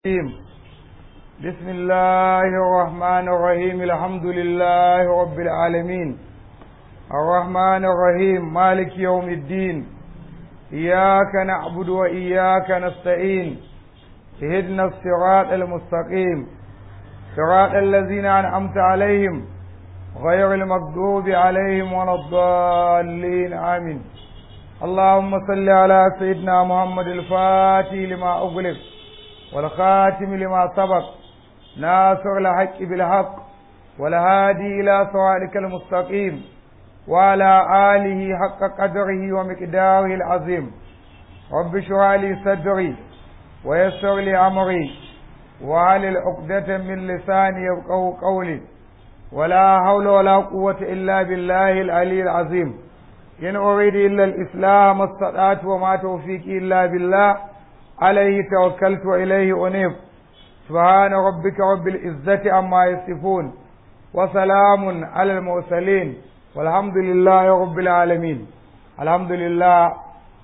الرحيم بسم الله الرحمن الرحيم الحمد لله رب العالمين الرحمن الرحيم مالك يوم الدين إياك نعبد وإياك نستعين اهدنا الصراط المستقيم صراط الذين أنعمت عليهم غير المغضوب عليهم ولا الضالين آمين اللهم صل على سيدنا محمد الفاتح لما أغلق والخاتم لما سبق ناصر الحق بالحق والهادي إلى صراطك المستقيم وعلى آله حق قدره ومقداره العظيم رب اشرح لي صدري ويسر لي أمري وعلى العقدة من لساني يفقهوا قولي ولا حول ولا قوة إلا بالله العلي العظيم إن أريد إلا الإسلام ما استطعت وما توفيقي إلا بالله عليه توكلت وإليه أنيب سبحان ربك رب العزة عما يصفون وسلام على المرسلين والحمد لله رب العالمين الحمد لله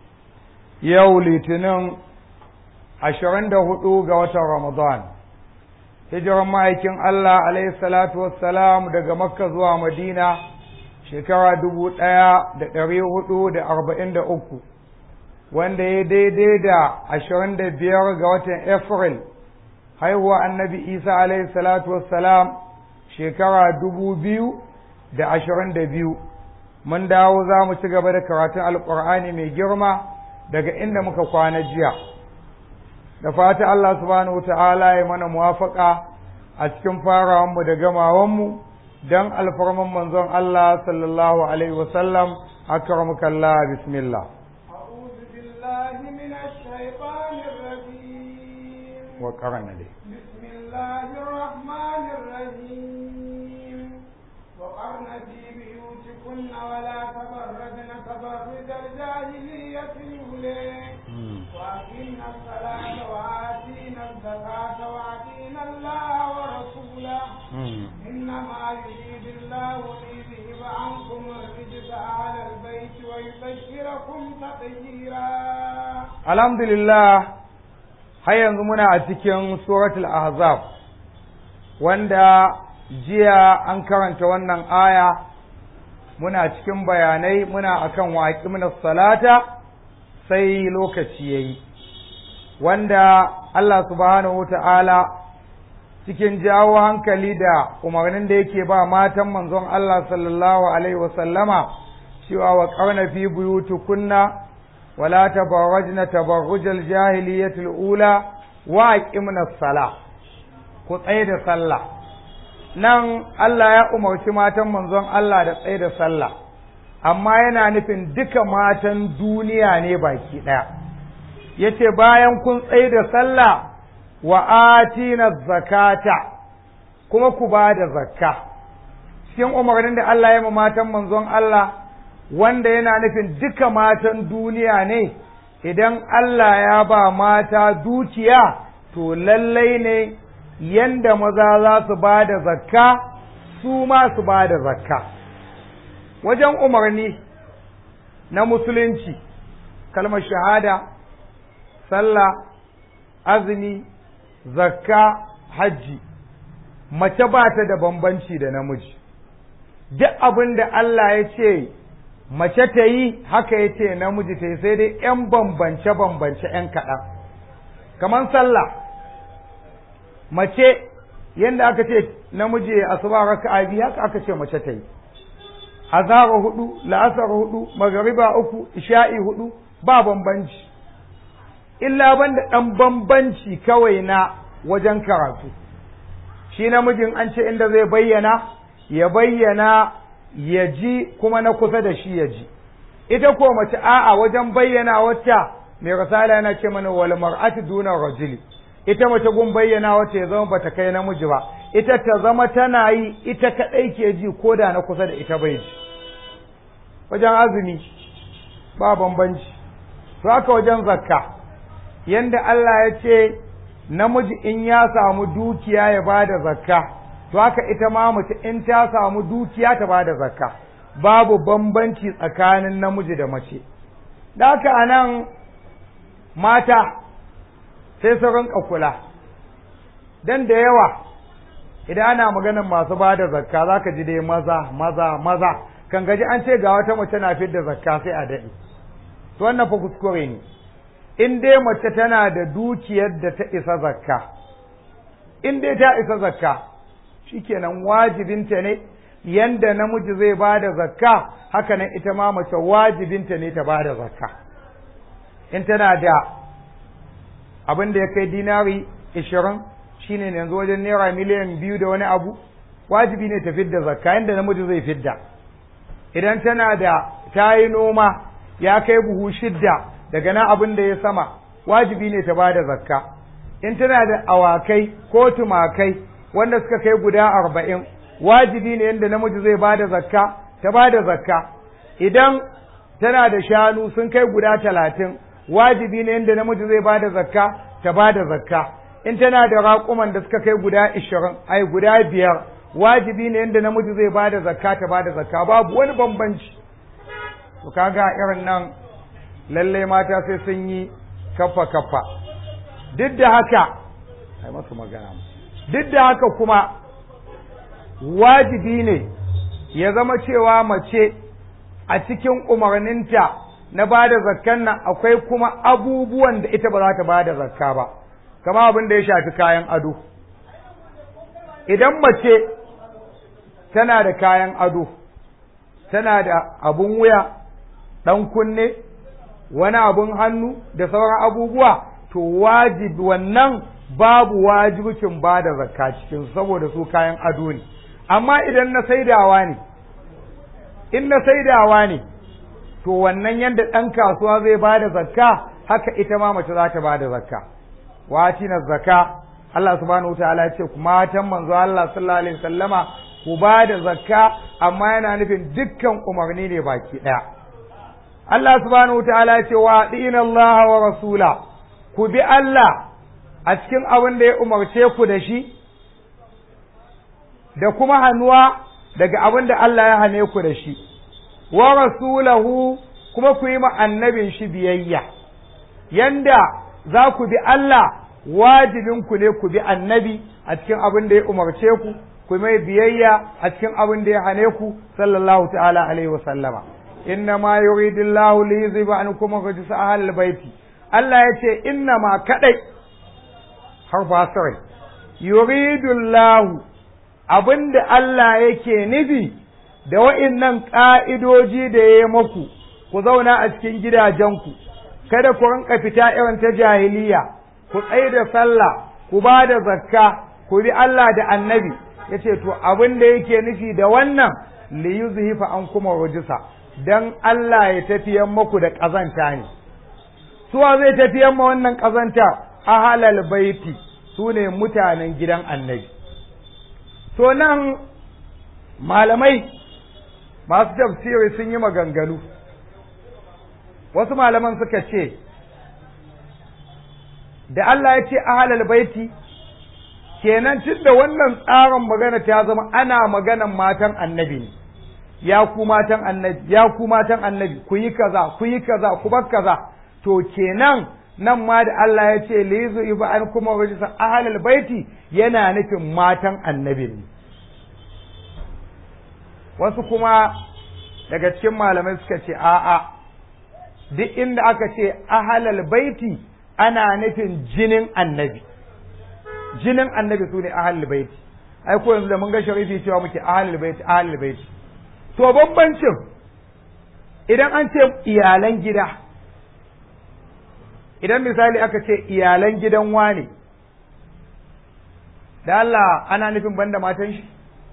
yau litinin ashirin da hudu ga watan ramadan hijiran ma'aikin Allah alaihi salatu wassalam daga makka zuwa madina shekara dubu ɗaya da ɗari hudu da arba'in da uku wanda ya daidai da ashirin da biyar ga watan Afril haihuwa annabi Isa alaihi salatu wassalam shekara dubu biyu da ashirin da biyu mun dawo za mu ci gaba da karatun alƙur'ani mai girma daga inda muka kwana jiya da fata Allah subhanahu ta'ala ya mana muwafaka a cikin farawanmu da gamawanmu don alfarman manzon Allah sallallahu alaihi wasallam akramukallah bismillah بالله من الشيطان الرجيم وقرن لي بسم الله الرحمن الرحيم وقرن في بيوتكن ولا تبرجن تبرج الجاهلية الأولى وأقمنا الصلاة وآتينا الزكاة وأطينا الله ورسوله إنما يريد الله ليذهب عنكم الرجس أهل البيت ويبشركم تطهيرا alhamdulillah har yanzu muna a cikin suratul ahzab wanda jiya an karanta wannan aya muna cikin bayanai muna akan waƙi salata sai lokaci yayi wanda Allah subhanahu wata'ala cikin jawo hankali da umarnin da yake ba matan manzon Allah sallallahu alaihi wasallama cewa wa ƙarna fi buyutukunna ولا تبرجن تبرج الجاهلية الأولى وأقمنا الصلاة كتايد صلاة nan Allah ya umarci matan manzon Allah da tsaye da sallah amma yana nufin duka matan duniya ne baki ɗaya yace bayan kun tsaye da sallah wa atina zakata kuma ku ba da zakka cikin umarnin da Allah ya ma matan manzon Allah wanda yana nufin duka matan duniya ne idan Allah ya ba mata dukiya to lallai ne yanda maza za su ba da zakka su ma su ba da zakka wajen umarni na musulunci kalmar shahada sallah azumi zakka hajji mace ba ta da bambanci da namiji duk abin da Allah ya ce mace ta yi haka ya ce namiji ta yi sai dai ‘yan bambance-bambance ‘yan kaɗan kamar sallah mace yadda aka ce namiji ya asuba raka a biyu haka aka ce mace ta yi azhar hudu la'asar hudu magariba uku isha'i hudu ba bambanci illa banda ɗan bambanci kawai na wajen karatu shi namijin an ce inda zai bayyana ya bayyana ya ji kuma na kusa da shi ya ji ita ko mace a'a wajen bayyana wata mai rasala yana ce mana wal mar'atu duna rajuli ita mace gun bayyana wata ya zama bata kai namiji ba ita ta zama tana yi ita kadai ke ji ko da na kusa da ita bai ji wajen azumi ba bambanci to haka wajen zakka yanda Allah ya ce namiji in ya samu dukiya ya bada zakka to haka ita ma mace in ta samu dukiya ta bada zakka babu bambanci tsakanin namiji da mace da haka anan mata sai su rinka kula dan da yawa idan ana maganar masu ba da zakka za ka ji dai maza maza maza kan gaji an ce ga wata mace na fidda zakka sai a daɗe to wannan fa kuskure ne in dai mace tana da dukiyar da ta isa zakka in dai ta isa zakka shikenan wajibinta ne yanda namiji zai ba da zakka haka nan ita ma mace wajibinta ne ta ba da zakka in tana da abin da ya kai dinari ishirin shine yanzu wajen naira miliyan biyu da wani abu wajibi ne ta fidda zakka yanda namiji zai fidda idan tana da ta yi noma ya kai buhu shidda daga nan abin da ya sama wajibi ne ta ba da zakka in tana da awakai ko tumakai wanda suka kai guda arba'in wajibi ne yadda namiji zai ba da zakka ta ba da zakka idan tana da shanu sun kai guda talatin wajibi ne yadda namiji zai ba da zakka ta ba da zakka in tana da raƙuman da suka kai guda ishirin ai guda biyar wajibi ne yadda namiji zai ba da zakka ta ba da zakka babu wani bambanci to kaga irin nan lallai mata sai sun yi kafa kafa duk da haka ai masu magana duk da haka kuma wajibi ne ya zama cewa mace a cikin umarninta na ba da zakkan nan akwai kuma abubuwan da ita ba za ta ba da zakka ba kama abin da ya shafi kayan ado idan mace tana da kayan ado tana da abun wuya ɗan kunne wani abun hannu da sauran abubuwa to wajibi wannan babu wajibcin ba da zakka cikin saboda su kayan ado ne amma idan na saidawa ne in na saidawa ne to wannan yadda ɗan kasuwa zai ba da zakka haka ita ma mace za ta ba da zakka wati na zakka Allah subhanahu wataala ya ce ku matan manzo Allah sallallahu alaihi wasallama ku ba da zakka amma yana nufin dukkan umarni ne baki ɗaya Allah subhanahu wataala ya ce wa dina Allah wa rasula ku bi Allah a cikin abin da ya umarce ku da shi da kuma hannuwa daga abin da Allah ya hane ku da shi wa rasulahu kuma ku yi ma annabin shi biyayya yanda za ku bi Allah wajibin ku ne ku bi annabi a cikin abin da ya umarce ku ku mai biyayya a cikin abin da ya hane ku sallallahu ta'ala alaihi wa sallama inna ma yuridullahu li yuzhiba ankum rijsa ahlil baiti Allah ya ce inna ma kadai harfa sarai yuridullahu abinda Allah yake nufi da wa'innan ƙa'idoji da ya yi muku ku zauna a cikin gidajenku kada ku rinka fita irin ta jahiliya ku tsaye da sallah ku ba da zakka ku bi Allah da annabi ya ce to abin da yake nufi da wannan li yuzhifa an kuma rujisa dan Allah ya tafiyan muku da ƙazanta ne suwa zai tafiyan ma wannan ƙazanta ahalal baiti su ne mutanen gidan annabi to nan malamai masu tafsiri sun yi maganganu wasu malaman suka ce da Allah ya ce ahalal baiti kenan tun da wannan tsarin magana ta zama ana maganan matan annabi ne ya ku matan annabi ya ku matan annabi ku yi kaza ku yi kaza ku bar kaza to kenan nan ma da Allah ya ce lizu iba an kuma rajisa ahalal baiti yana nufin matan annabi ne wasu kuma daga cikin malamai suka ce a'a duk inda aka ce ahalal baiti ana nufin jinin annabi jinin annabi su ne ahalal baiti ai ko yanzu da mun ga sharifi cewa muke ahalal baiti ahalal baiti to bambancin idan an ce iyalan gida idan misali aka ce iyalan gidan wane da Allah ana nufin banda matan shi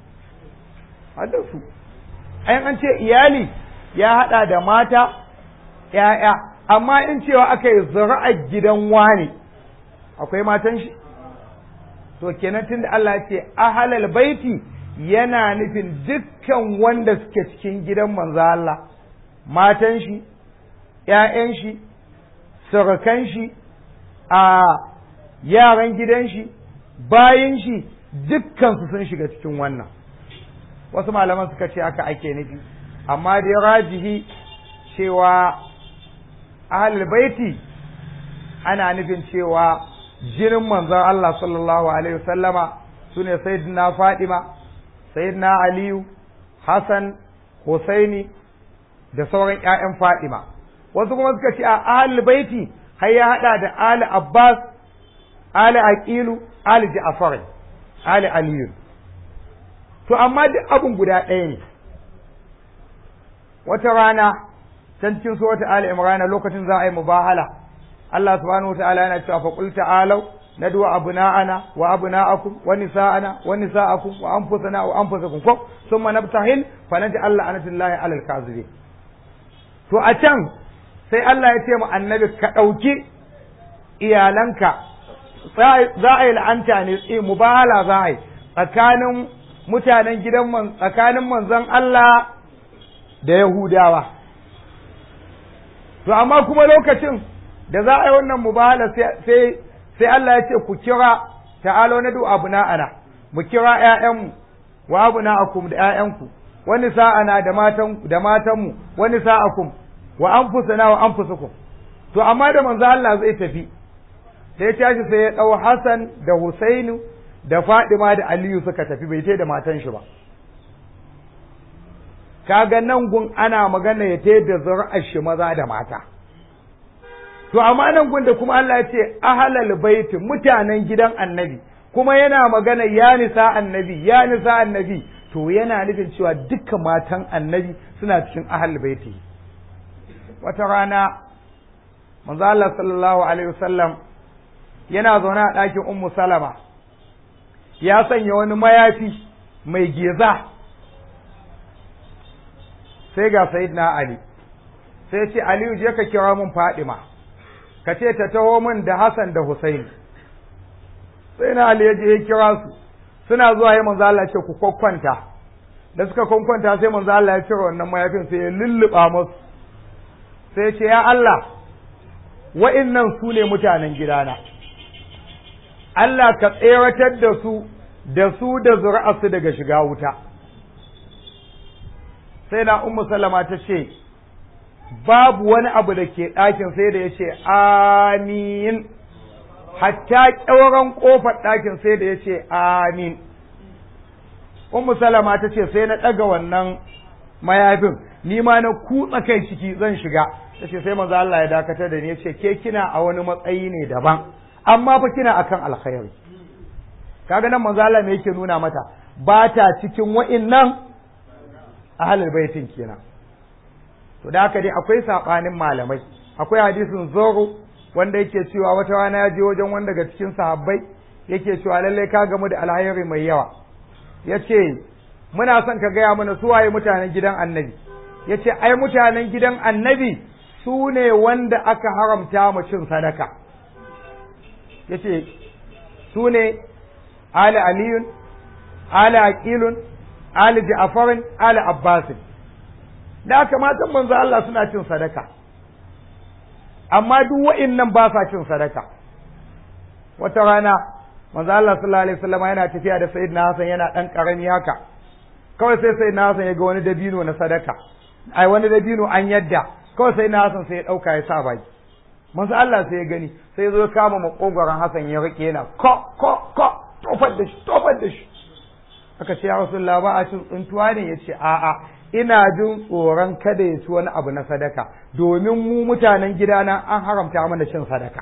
su ai an ce iyali ya hada da mata ‘ya'ya amma in cewa aka yi zura'ar gidan wane akwai matan shi to kenan tun da Allah ce ahalal baiti yana nufin dukkan wanda suke cikin gidan manzo Allah matan shi ‘ya'yan shi surukan shi a yaran gidan shi bayan shi dukkansu sun shiga cikin wannan wasu malaman suka ce haka ake nufi amma dai rajihi cewa ahlul baiti ana nufin cewa jinin manzon Allah sallallahu alaihi wasallama sune sayyidina Fadima sayyidina Aliyu Hassan Husaini da sauran ƴaƴan Fadima wasu kuma suka ce a ahlul baiti har ya hada da ali Abbas ali Aqilu ali Ja'far ali Aliyu to amma duk abun guda ɗaya ne wata rana can cikin surata Ali Imran lokacin za a yi mubahala Allah subhanahu wa ta'ala yana cewa fa qul ta'alu nad'u abna'ana wa abna'akum wa nisa'ana wa nisa'akum wa anfusana wa anfusakum ko thumma nabtahil fa naj'al la'natullahi 'alal kadhibin to a can sai Allah ya ce mu annabi ka ɗauki iyalanka za a yi la'anta ne mubahala za a yi tsakanin mutanen gidan man tsakanin manzon Allah da Yahudawa to amma kuma lokacin da za a yi wannan mubahala sai sai Allah ya ce ku kira ta'alo na du abna'ana mu kira ƴaƴanmu wa abna'akum da ƴaƴanku wani sa'ana da matan da matanmu wani sa'akum wa anfusana wa anfusukum to amma da manzo Allah zai tafi sai ya tashi sai ya dau Hassan da Husainu da Fadima da Aliyu suka tafi bai tai da matan shi ba kaga nan gun ana magana ya tai da zuri'ar shi maza da mata to amma nan gun da kuma Allah ya ce ahlal baiti mutanen gidan annabi kuma yana magana ya nisa annabi ya nisa annabi to yana nufin cewa dukkan matan annabi suna cikin ahlul baiti wata rana manzo Allah sallallahu alaihi wasallam yana zaune a ɗakin ummu salama ya sanya wani mayafi mai geza sai ga sayyidina ali sai ce aliyu je ka kira mun fadima ka ce ta taho min da hasan da husaini sai na ali ya je ya kira su suna zuwa ya manzo Allah ce ku kokkwanta da suka kokkwanta sai manzo Allah ya cire wannan mayafin sai ya lulluba musu sai ce ya Allah wa'innan su ne mutanen gidana Allah ka tseratar da su da su da zuri'arsu daga shiga wuta sai na ummu salama ta ce babu wani abu da ke ɗakin sai da ya ce amin hatta ƙyauren ƙofar ɗakin sai da ya ce amin ummu salama ta ce sai na ɗaga wannan mayafin ni ma na kutsa kai ciki zan shiga ta ce sai manzo Allah ya dakatar da ni ya ce ke kina a wani matsayi ne daban amma fa kina akan alkhairi kaga nan manzo Allah me yake nuna mata ba ta cikin wa'innan ahlul baitin kenan to da haka dai akwai sabanin malamai akwai hadisin zoro wanda yake cewa wata rana ya je wajen wanda daga cikin sahabbai yake cewa lallai ka gamu da alhairi mai yawa yace muna son ka gaya mana su waye mutanen gidan annabi yace ai mutanen gidan annabi su ne wanda aka haramta mu cin sadaka yace su ne ali aliyun ali aqilun ali ja'farin ali abbasin da aka matan manzo Allah suna cin sadaka amma duk wa'innan ba sa cin sadaka wata rana manzo Allah sallallahu alaihi wasallam yana tafiya da sayyidina Hassan yana dan karami haka kawai sai sayyidina Hassan ya ga wani dabino na sadaka ai wani dabino an yadda kawai sayyidina Hassan sai ya dauka ya sa baki manzo Allah sai ya gani sai ya zo kama makogoron Hassan ya rike yana ko ko ko tofar da shi tofar da shi aka ce ya rasulullah ba a cin tsuntuwa ne ya ce a'a ina jin tsoron kada ya ci wani abu na sadaka domin mu mutanen gidana an haramta mana cin sadaka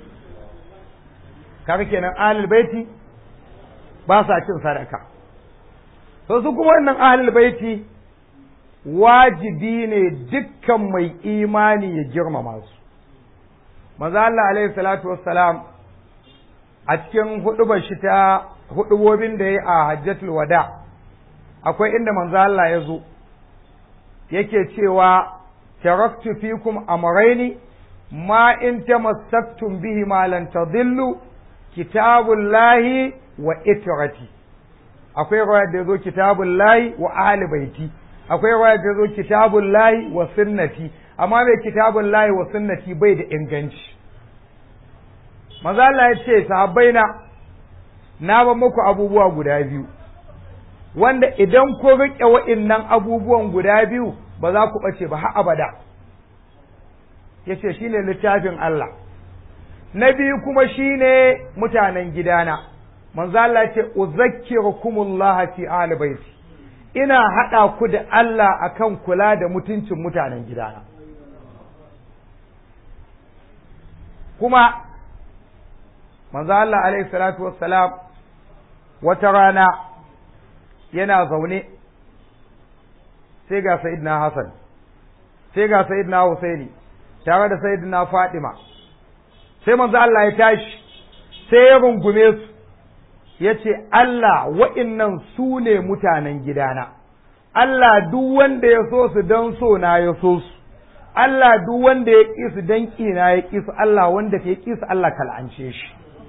kaga kenan ahlul baiti ba sa cin sadaka to su kuma wannan ahlul baiti wajibi ne dukkan mai imani ya girmama su manzo Allah alaihi salatu wassalam a cikin hudubar shi ta hudubobin da ya a hajjatul wada akwai inda manzo Allah ya zo yake cewa taraktu fikum amrayni ma in tamassaktum bihi ma lan tadillu kitabullahi wa itrati akwai riwaya da yazo kitabullahi wa ahli baiti akwai riwaya da yazo kitabullahi wa sunnati amma bai kitabullahi wa sunnati bai da inganci manzo Allah ya ce sahabbaina na ba muku abubuwa guda biyu wanda idan ku riƙe wa'innan abubuwan guda biyu ba za ku ɓace ba har abada ya ce shi ne littafin Allah na biyu kuma shine mutanen gidana manzo Allah ce uzakkirukumullah fi ahli baiti ina hada ku da Allah akan kula da mutuncin mutanen gidana kuma manzo Allah alaihi salatu wassalam wata rana yana zaune sai ga sayyidina Hassan sai ga sayyidina Husaini tare da sayyidina Fatima sai manzo Allah ya tashi sai ya rungume su ya ce Allah wa'innan su ne mutanen gidana Allah duk wanda ya so su don so na ya so su Allah duk wanda ya ƙi su don ƙina ya ƙi su Allah wanda ka ƙi su Allah kal'ance shi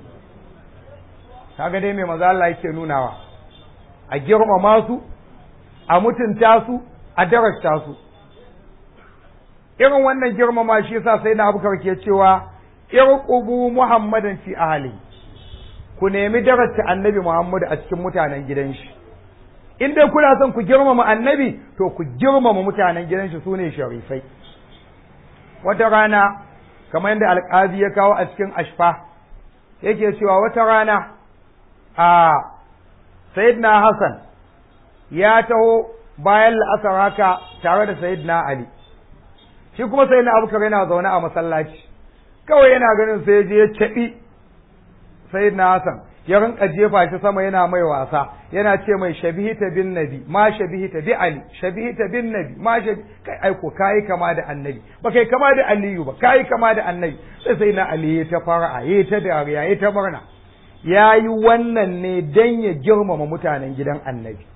kaga dai mai maza Allah yake nunawa a girmama su a mutunta su a darasta su irin wannan girmama shi yasa sai na abubakar ke cewa irqubu muhammadan fi ahli ku nemi darasta annabi muhammadu a cikin mutanen gidan shi in dai kuna son ku girmama annabi to ku girmama mutanen gidan shi sune sharifai wata rana kamar yadda alƙazi ya kawo a cikin ashfa yake cewa wata rana a sayyidina hassan ya taho bayan la'asar haka tare da sayyidina ali shi kuma sayyidina abubakar yana zaune a masallaci kawai yana ganin sai je ya caɓi sayyidina hassan ya rinka jefa shi sama yana mai wasa yana ce mai shabihita bin nabi ma shabihita bi ali shabihita bin nabi ma shabi kai aiko kai kama da annabi ba kai kama da aliyu ba kai kama da annabi sai sai na ali ya ta fara ya ta dariya ya ta murna yayi wannan ne dan ya girmama mutanen gidan annabi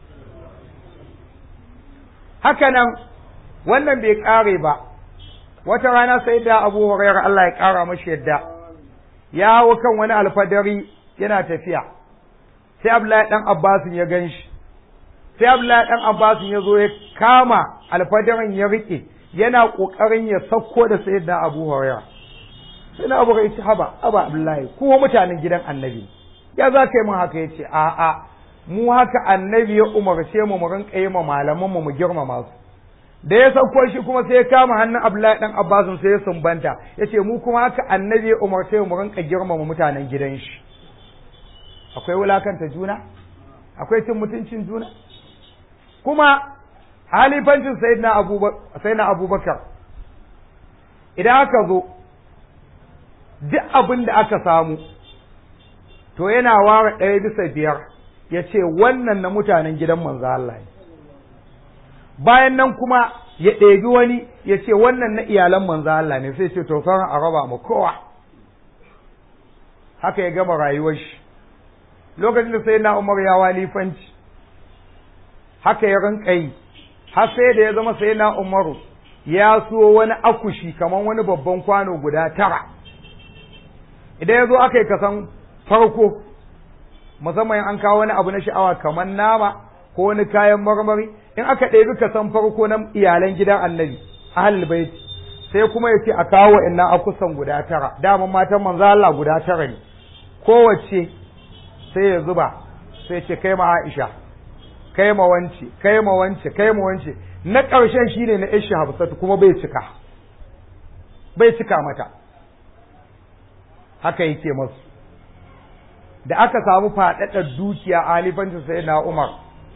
haka nan wannan bai kare ba wata rana sai da abu hurairah Allah ya kara mashi yadda ya hawo kan wani alfadari yana tafiya sai Abdullahi dan Abbasin ya gan shi sai Abdullahi dan Abbasin ya zo ya kama alfadarin ya rike yana kokarin ya sauko da sayyidina Abu Hurairah sai na Abu Hurairah haba aba Abdullahi kuma mutanen gidan Annabi ya za ka yi mun haka yace a a mu haka Annabi ya umarce mu mu rinka yi ma malaman mu mu girmama su da ya sauko shi kuma sai ya kama hannun Abdullahi dan Abbasin sai ya sumbanta yace mu kuma haka Annabi ya umarce mu mu rinka girmama mutanen gidan shi akwai wulakanta juna akwai cin mutuncin juna kuma halifancin sayyidina abubakar idan aka zo duk abin da aka samu to yana ware ɗaya bisa biyar ya ce wannan na mutanen gidan manzo Allah ne bayan nan kuma ya ɗebi wani ya ce wannan na iyalan manzo Allah ne sai ce to sauran a raba mu kowa haka ya gama rayuwar shi lokacin da sai na umar ya walifanci haka ya rinka yi har sai da ya zama sai na umaru ya so wani akushi kamar wani babban kwano guda tara idan ya zo aka yi kasan farko musamman an kawo wani abu na sha'awa kamar nama ko wani kayan marmari in aka ɗebi kasan farko na iyalan gidan annabi ahlul bait sai kuma ya ce a kawo inna akusan guda tara daman matan manzo Allah guda tara ne kowace sai ya zuba sai ce kai ma Aisha kai ma wance kai ma wance kai ma wance na ƙarshen shine na Aisha Hafsatu kuma bai cika bai cika mata haka yake masu da aka samu faɗaɗar dukiya a halifancin sai na Umar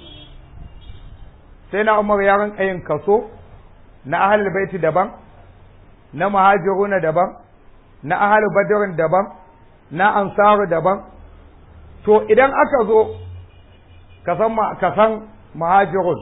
sai na Umar ya rinka yin kaso na ahlul baiti daban na muhajiruna daban na ahlul badrin daban na ansaru daban to idan aka zo kasan kasan muhajirun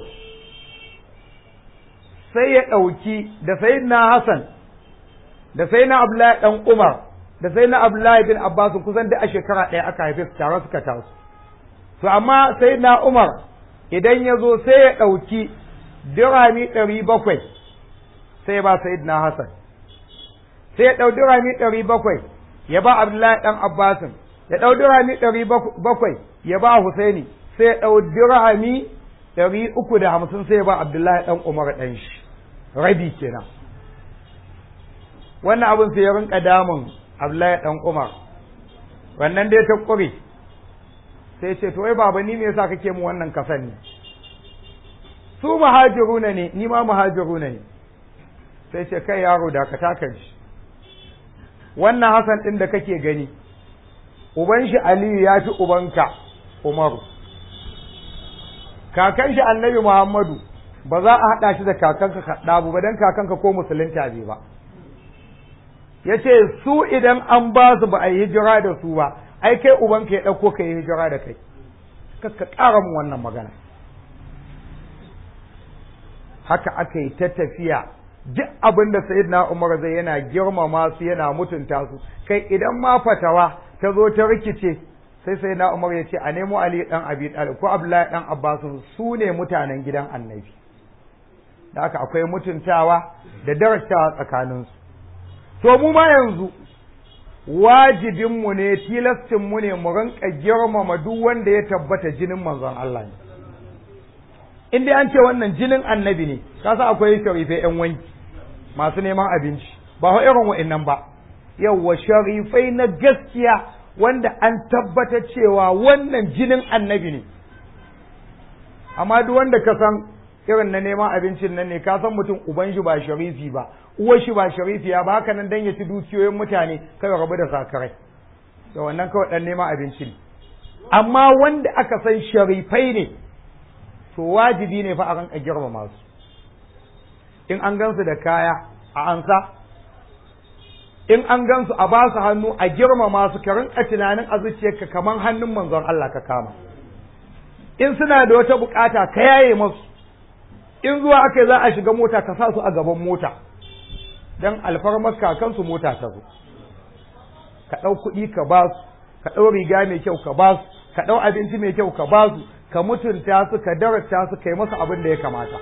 sai ya ɗauki da sai na Hassan da sai na Abdullahi ɗan Umar da sai na Abdullahi bin Abbas kusan da a shekara ɗaya aka haife su tare suka taso to amma sai na Umar idan ya zo sai ya ɗauki dirami ɗari bakwai sai ba sai na Hassan sai ya ɗau dirami ɗari bakwai ya ba Abdullahi ɗan Abbasin ya ɗau dirhami ɗari bakwai ya ba Husaini sai ya ɗau dirhami ɗari uku da hamsin sai ya ba Abdullahi ɗan Umar ɗan shi rabi kenan wannan abin sai ya rinka damun Abdullahi ɗan Umar wannan dai ta ƙure sai ce to wai baba ni me yasa kake mu wannan kasan ne su muhajiruna ne ni ma muhajiruna ne sai ce kai yaro da ka taka shi wannan Hassan ɗin da kake gani uban shi Aliyu ya fi ubanka Umaru kakan shi Annabi Muhammadu ba za a haɗa shi da kakanka kaɗabu ba don kakanka ko musulunta bai ba ya ce su idan an ba su ba a yi hijira da su ba ai kai ubanka ya ɗauko ka yi hijira da kai ka ƙara mu wannan magana haka aka yi ta tafiya duk abin da sayyidina Umar zai yana girmama su yana mutunta su kai idan ma fatawa ta zo ta rikice sai sayyidina Umar ya ce a nemo Ali dan Abi Talib ko Abdullahi dan Abbas su ne mutanen gidan Annabi da haka akwai mutuntawa da darasawa tsakanin su to mu ma yanzu wajibin mu ne tilastin mu ne mu rinka girmama duk wanda ya tabbata jinin manzon Allah ne in dai an ce wannan jinin annabi ne kasa akwai sharifai yan wanki masu neman abinci ba fa irin wa'annan ba yawwa sharifai na gaskiya wanda an tabbata cewa wannan jinin annabi ne amma duk wanda ka san irin na neman abincin nan ne ka san mutum uban shi ba sharifi ba uwar shi ba sharifiya ba haka nan dan ya ci dukiyoyin mutane kai rabu da sakarai da wannan kawai dan neman abinci ne amma wanda aka san sharifai ne to wajibi ne fa a ranka girmama su in an gansu da kaya a ansa in an gansu a basu hannu a girmama su ka rinka tunanin a zuciyarka kaman hannun manzon Allah ka kama in suna da wata bukata ka yaye masu in zuwa aka za a shiga mota ka sa su a gaban mota dan alfarmar kakansu mota ta zo ka ɗau kuɗi ka ba su ka ɗau riga mai kyau ka ba su ka ɗau abinci mai kyau ka ba su ka mutunta su ka darata su kai masa abin da ya kamata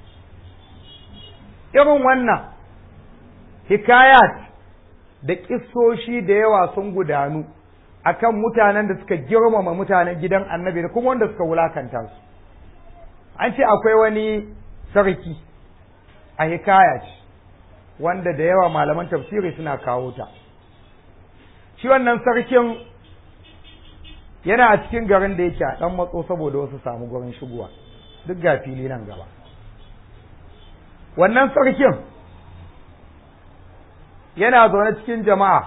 irin wannan hikayat da kissoshi da yawa sun gudanu akan mutanen da suka girmama mutanen gidan annabi da kuma wanda suka wulakanta su an ce akwai wani sarki a hikaya ce wanda da yawa malaman tafsiri suna kawo ta shi wannan sarkin yana a cikin garin da yake a ɗan matso saboda wasu samu gurin shigowa duk ga fili nan gaba wannan sarkin yana zaune cikin jama'a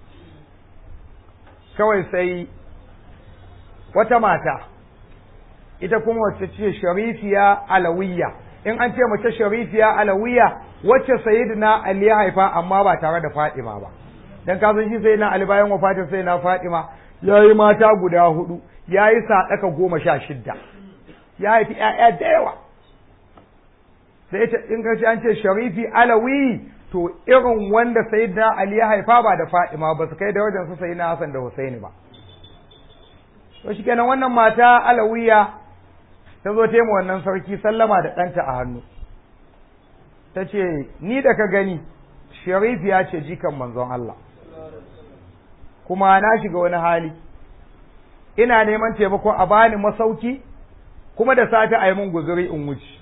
kawai sai wata mata ita kuma wacce ce sharifiya alawiyya in an ce mace sharifiya alawiyya wacce sayyidina ali ya haifa amma ba tare da fatima ba dan ka san shi sayyidina ali bayan wafatin sayyidina fatima ya yi mata guda hudu ya yi saɗaka goma sha shidda ya haifi ‘ya'ya da yawa sai ta in kashi an ce sharifi alawi to irin wanda sai da Ali ya haifa ba da Fadima ba su kai da wajen su sai na Hassan da Husaini ba to shikenan wannan mata alawiya ta zo ta yi wannan sarki sallama da ɗanta a hannu ta ce ni da ka gani sharifiya ce jikan manzon Allah kuma na shiga wani hali ina neman taimako a bani masauki kuma da safe a yi mun guzuri in wuce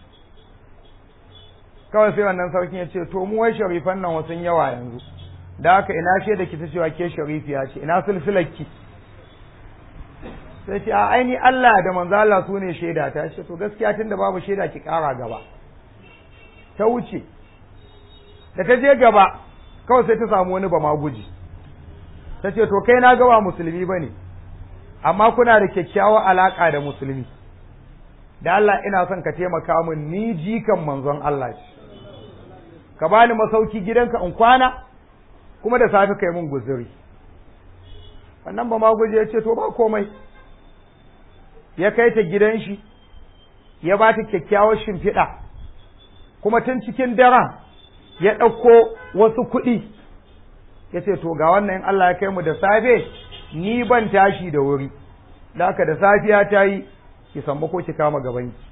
kawai sai wannan sarkin ya ce to mu wai sharifan nan wasu yawa yanzu da haka ina shaida ki ta cewa ke sharifiya ce ina sulsularki sai ce a aini Allah da manzo Allah su ne shaida ta ce to gaskiya tunda babu shaida ki kara gaba ta wuce da ta je gaba kawai sai ta samu wani ba ma guji ta ce to kai na gaba musulmi ba ne amma kuna da kyakkyawar alaƙa da musulmi da Allah ina son ka taimaka min ni jikan manzon Allah ce ka bani masauki gidanka in kwana kuma da safe kai mun guzuri wannan ba ma guje ya ce to ba komai ya kai ta gidan shi ya ba ta kyakkyawar shimfiɗa kuma tun cikin daren ya ɗauko wasu kuɗi ya ce to ga wannan in Allah ya kai mu da safe ni ban tashi da wuri da haka da safiya ta yi ki samba ko ki kama gabanki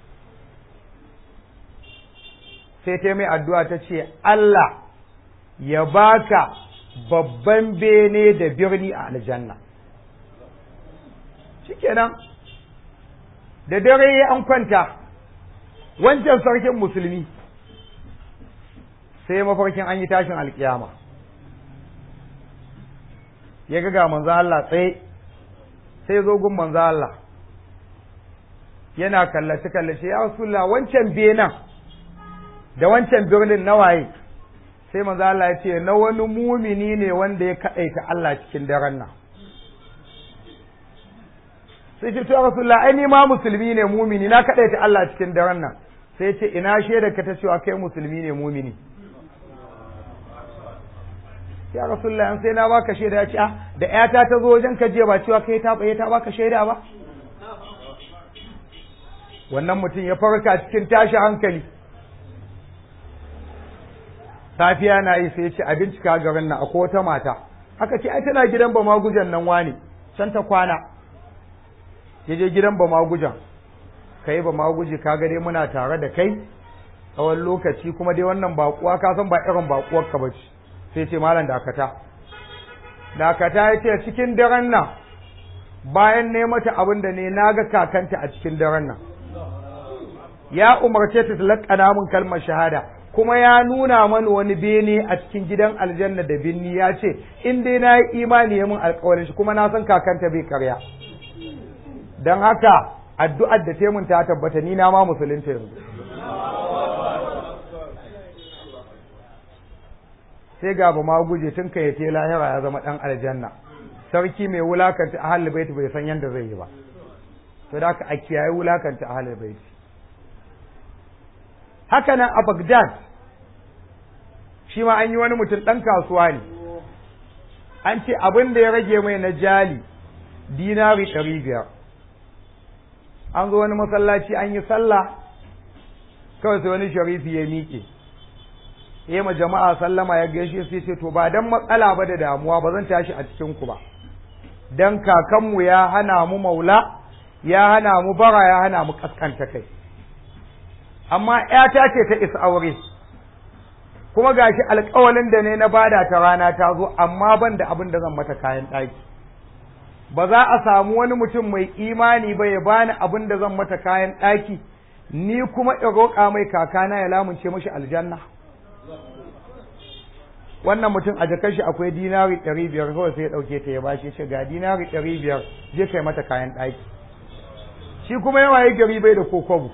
sai ta mai addu'a ta ce Allah ya baka babban bene da birni a aljanna shikenan da dare an kwanta wancan sarkin musulmi sai mafarkin an yi tashin alkiyama ya ga ga manzo Allah tsaye sai zo gun manzo Allah yana kallace kallace ya rasulullah wancan benan da wancan birnin nawaye sai manzo Allah ya ce na wani mumini ne wanda ya kaɗaita Allah cikin daren nan sai ce to rasulullah ai ni ma musulmi ne mumini na kaɗaita Allah cikin daren nan sai ce ina shaida ka ta cewa kai musulmi ne mumini ya rasulullah an sai na baka shaida ya ce ah da ƴata ta zo wajen ka je ba cewa kai ta ta baka shaida ba wannan mutum ya farka cikin tashi hankali safiya na yi sai ya ce a bincika garin nan akwai wata mata aka ce ai tana gidan ba magujan nan wani can ta kwana ya je gidan ba magujan kai ba maguji ka ga dai muna tare da kai tsawon lokaci kuma dai wannan bakuwa ka san ba irin bakuwar ka bace sai ce malam dakata dakata ya ce cikin daren nan bayan ne mata abin da ne na ga kakanta a cikin daren nan ya umarce ta talakana mun kalmar shahada kuma ya nuna mani wani bene a cikin gidan aljanna da binni ya ce in dai na yi imani ya mun alkawarin shi kuma na san kakanta bai karya don haka addu'ar da taimun ta tabbata ni na ma musulunta yanzu sai ga ba ma guje tun kai ya lahira ya zama dan aljanna sarki mai wulakanta ahlul bait bai san yanda zai yi ba to da haka a kiyaye wulakanta ahlul bait haka nan a Baghdad shi ma an yi wani mutum ɗan kasuwa ne an ce abin da ya rage mai na jali dinari ɗari biyar an zo wani masallaci an yi sallah kawai sai wani sharifi ya miƙe ya ma jama'a sallama ya gaishe sai ce to ba dan matsala ba da damuwa ba zan tashi a cikin ku ba dan kakanmu ya hana mu maula ya hana mu bara ya hana mu kaskanta kai amma ‘yata ce ta isa aure, kuma gashi alƙawalin da ne na bada ta rana ta zo, amma ban da abin da zan mata kayan ɗaki. Ba za a samu wani mutum mai imani ba ya bani abin da zan mata kayan ɗaki, ni kuma in roƙa mai kakana ya lamunce mashi aljanna. Wannan mutum a jakar shi akwai dinari ɗari biyar kawai sai ya ɗauke ta ya bashi ce ga dinari ɗari biyar je kai mata kayan ɗaki. Shi kuma yawa ya gari bai da kokobu.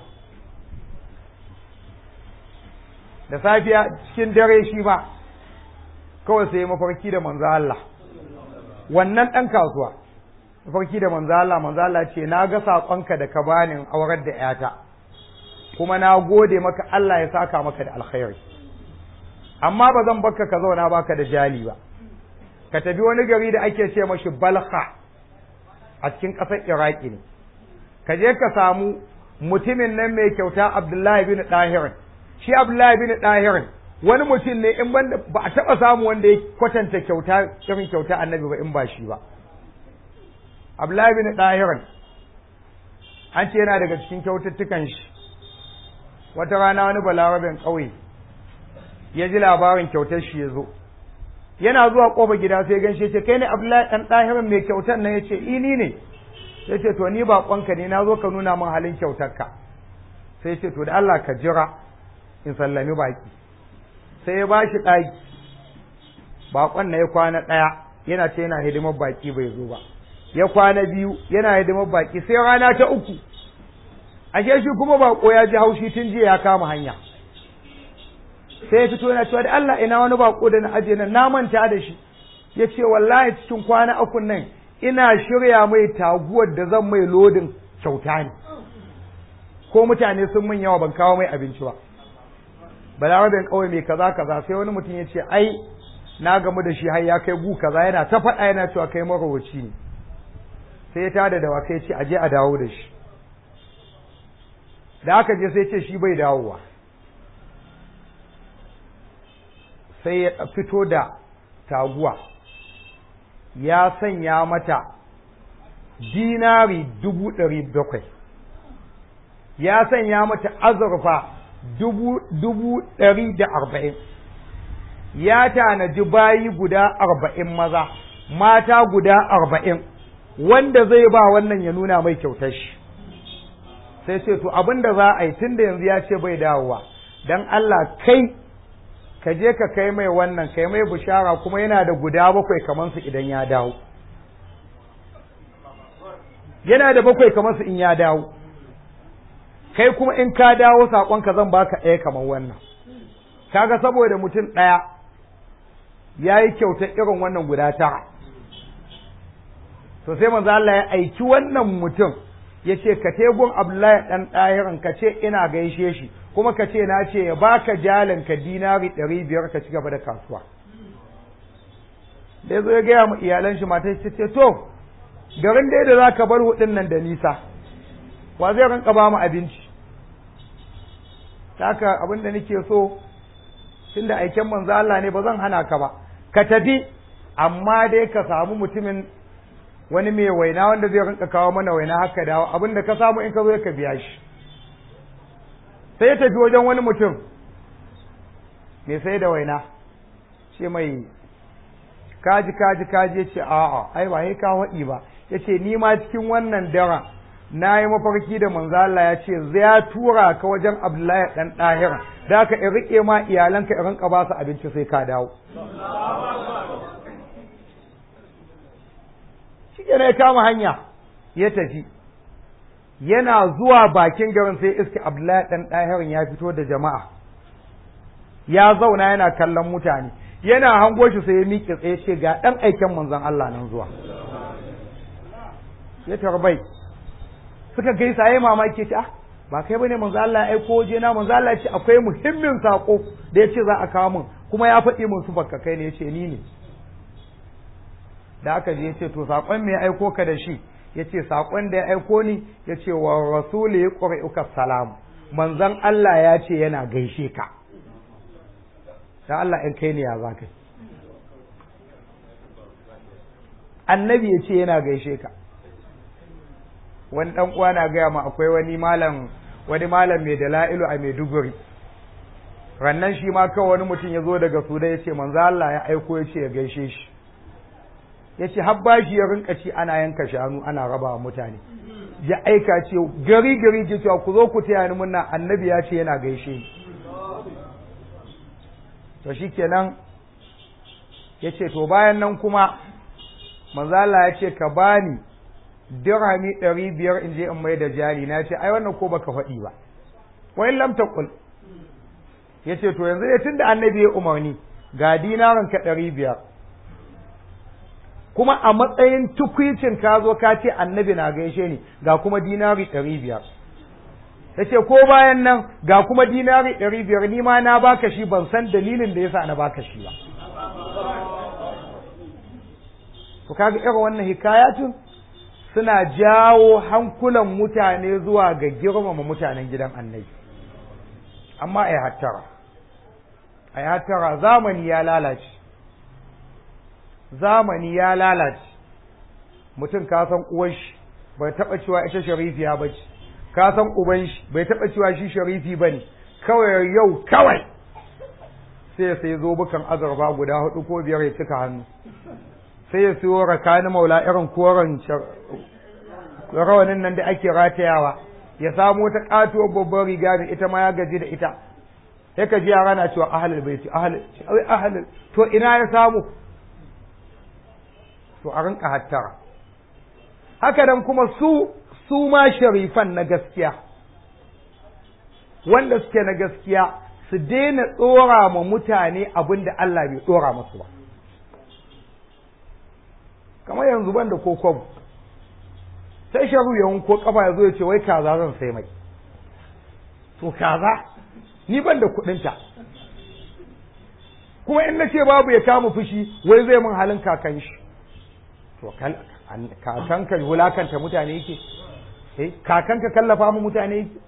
da safiya cikin dare shi ba kawai sai mafarki da manzo Allah wannan ɗan kasuwa mafarki da manzo Allah manzo Allah ce na ga saƙonka da ka bani aurar da ƴata kuma na gode maka Allah ya saka maka da alkhairi amma ba zan baka ka zauna baka da jali ba ka tafi wani gari da ake ce mashi balha a cikin ƙasar iraki ne ka je ka samu mutumin nan mai kyauta abdullahi bin ɗahirin shi Abdullahi bin Dahirin wani mutum ne in banda ba a taba samu wanda ya kwatanta kyauta irin kyauta annabi ba in ba shi ba Abdullahi bin Dahirin an ce yana daga cikin kyaututtukan shi wata rana wani balarabin ƙauye ya ji labarin kyautar shi ya zo yana zuwa ƙofa gida sai gan shi ce kai ne Abdullahi dan Dahirin mai kyautar nan yace ini ne ya ce to ni baƙonka ne na zo ka nuna min halin kyautarka sai ce to da Allah ka jira in sallami baki sai ya ba shi ɗaki baƙon na ya kwana ɗaya yana ce yana hidimar baki bai zo ba ya kwana biyu yana hidimar baki sai rana ta uku ashe shi kuma baƙo ya ji haushi tun jiya ya kama hanya sai ya fito yana cewa da Allah ina wani baƙo da na aje nan na manta da shi ya ce wallahi cikin kwana uku nan ina shirya mai taguwar da zan mai lodin kyauta ne ko mutane sun min yawa ban kawo mai abinci ba balarabin kawai mai kaza kaza sai wani mutum ya ce ai na gamu da shi har ya kai gu kaza yana ta faɗa yana cewa kai marowaci ne sai ya tada da wakai ce aje a dawo da shi da aka je sai ce shi bai dawowa sai ya fito da taguwa ya sanya mata dinari dubu ɗari bakwai ya sanya mata azurfa dubu dubu ɗari da arba'in ya tanaji bayi guda arba'in maza mata guda arba'in wanda zai ba wannan ya nuna mai kyautar shi sai ce to abin da za a yi tun da yanzu ya ce bai dawowa don Allah kai ka je ka kai mai wannan kai mai bishara kuma yana da guda bakwai kamar su idan ya dawo yana da bakwai kamar su in ya dawo kai kuma in ka dawo saƙonka zan baka ɗaya kamar wannan kaga saboda mutum ɗaya ya yi kyautar irin wannan guda tara to sai manzo Allah ya aiki wannan mutum ya ce ka tegun Abdullahi ɗan ɗahirin ka ce ina gaishe shi kuma ka ce na ce ya baka jalin ka dinari ɗari biyar ka ci gaba da kasuwa da ya zo ya gaya ma iyalan shi mata ce ce to garin dai da za ka bar hudun nan da nisa wa zai rinka ba mu abinci haka abin da nake so tunda aiken manzo Allah ne ba zan hana ka ba ka tafi amma dai ka samu mutumin wani mai waina wanda zai rinka kawo mana waina haka dawo abin da ka samu in ka zo ka biya shi sai ya tafi wajen wani mutum mai sai da waina ce mai kaji kaji kaji ya ce a'a ai ba ka waɗi ba ya ce ni ma cikin wannan daren na yi mafarki da manzo Allah ya ce ya tura ka wajen Abdullahi dan ɗahira da ka in rike ma iyalanka in rinka ba su abinci sai ka dawo shi ya kama hanya ya tafi yana zuwa bakin garin sai iska Abdullahi dan ɗahirin ya fito da jama'a ya zauna yana kallon mutane yana hango shi sai ya miƙe tsaye ce ga ɗan aiken manzon Allah nan zuwa ya tarbai suka gaisa yayi mamaki ce ah ba kai bane manzo Allah ya aiko waje na manzo Allah ya ce akwai muhimmin sako da yace za a kawo min kuma ya faɗi min su bakka kai ne yace ni ne da aka je yace to sakon me ya aiko ka da shi yace sakon da ya aiko ni yace wa rasuli yuqri'uka salam manzon Allah ya ce yana gaishe ka da Allah in kai ne ya za kai annabi ya ce yana gaishe ka wani dan uwa na gaya ma akwai wani malam wani malam mai dala'ilu a Maiduguri rannan shi ma kawai wani mutum ya zo daga Sudan ya ce manzo Allah ya aiko ya ce ya gaishe shi ya ce har bashi ya rinka ci ana yanka shanu ana raba wa mutane ya aika ce gari gari ke cewa ku zo ku taya ni munna annabi ya ce yana gaishe ni to shikenan ya ce to bayan nan kuma manzo Allah ya ce ka bani dirhami ɗari biyar in je in mai da jari na ce ai wannan ko baka faɗi ba wai lam taqul ya ce to yanzu ne tunda annabi ya umarni ga dinarin ka ɗari biyar kuma a matsayin tukwicin ka zo ka ce annabi na gaishe ni ga kuma dinari ɗari biyar ya ce ko bayan nan ga kuma dinari ɗari biyar ni ma na baka shi ban san dalilin da yasa na baka shi ba to kaga irin wannan hikayatun suna jawo hankulan mutane zuwa ga girmama mutanen gidan annabi amma ai hattara ai hattara zamani ya lalace zamani ya lalace mutum ka san uwar shi bai taba cewa ita sharifiya ba ce ka san uban shi bai taba cewa shi sharifi ba ne kawai yau kawai sai sai zo bukan azurba guda hudu ko biyar ya cika hannu sai ya siyo rakani maula irin koren rawanin nan da ake ratayawa ya samu wata katuwar babbar riga da ita ma ya gaji da ita sai ka ji yara na cewa ahalul baiti ahalul ahalul to ina ya samu to a rinka hattara haka nan kuma su su ma sharifan na gaskiya wanda suke na gaskiya su daina tsora ma mutane abin da Allah bai tsora masu ba kamar yanzu ban da kokon sai sharu ya ko kafa ya zo ya ce wai kaza zan sai mai to kaza ni ban da kuɗinta kuma in na ce babu ya kama fushi wai zai min halin kakan shi to kakanka wulakanta mutane yake eh kakanka kallafa mu mutane yake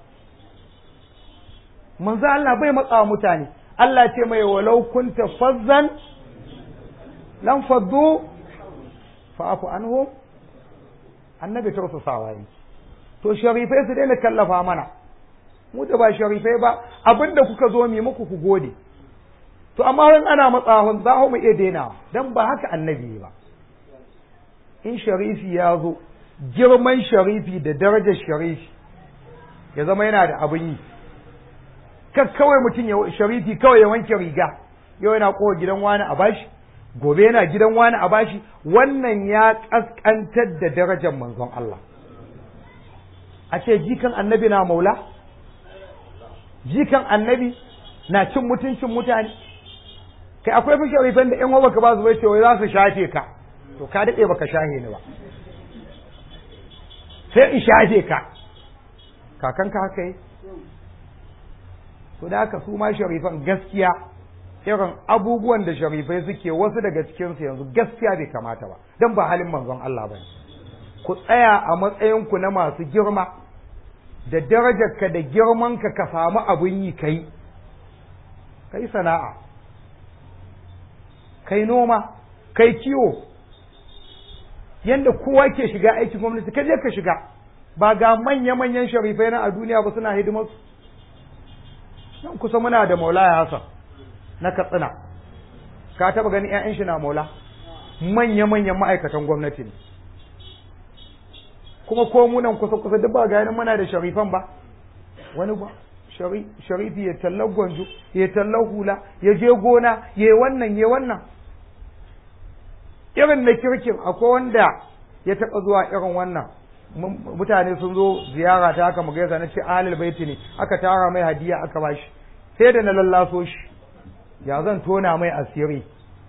manzo Allah bai matsawa mutane Allah ce mai walau kunta fazzan lam faddu fa'fu anhum annabi tausasawa yi to sharifai su daina kallafa mana mu da ba sharifai ba abinda kuka zo mi muku ku gode to amma wani ana matsahun za mu iya daina dan ba haka annabi ba in sharifi ya zo girman sharifi da darajar sharifi ya zama yana da abin yi kan kawai mutum ya sharifi kawai ya wanke riga yau yana kowa gidan wani a bashi gobe yana gidan wani a bashi wannan ya kaskantar da darajar manzon Allah a ce jikan annabi na maula jikan annabi na cin mutuncin mutane kai akwai fi sharifan da yan uwa ka ba su bai ce wai za su shafe ka to ka daɗe baka shahe ni ba sai in shafe ka kakanka haka yi to da haka su ma sharifan gaskiya irin abubuwan da sharifai suke wasu daga cikinsu yanzu gaskiya bai kamata ba don ba halin manzon Allah ba ku tsaya a matsayinku na masu girma da darajarka da girmanka ka samu abin yi kai kai sana'a kai noma kai kiwo yanda kowa ke shiga aikin gwamnati ka je ka shiga ba ga manya-manyan sharifai na a duniya ba suna hidimarsu nan kusa muna da maulaya hassan na katsina ka taba ganin 'ya'yan shi na maula manya-manyan ma'aikatan gwamnati ne kuma ko munan kusa-kusa duk ba ganin muna da sharifan ba wani ba sharifi ya tallar gwanjo ya tallar hula ya je gona ya wannan ya wannan irin na kirkin akwai wanda ya taɓa zuwa irin wannan mutane sun zo ziyara ta haka mu gaisa na ce ahlul baiti ne aka tara mai hadiya aka bashi sai da na lallaso shi ya zan tona mai asiri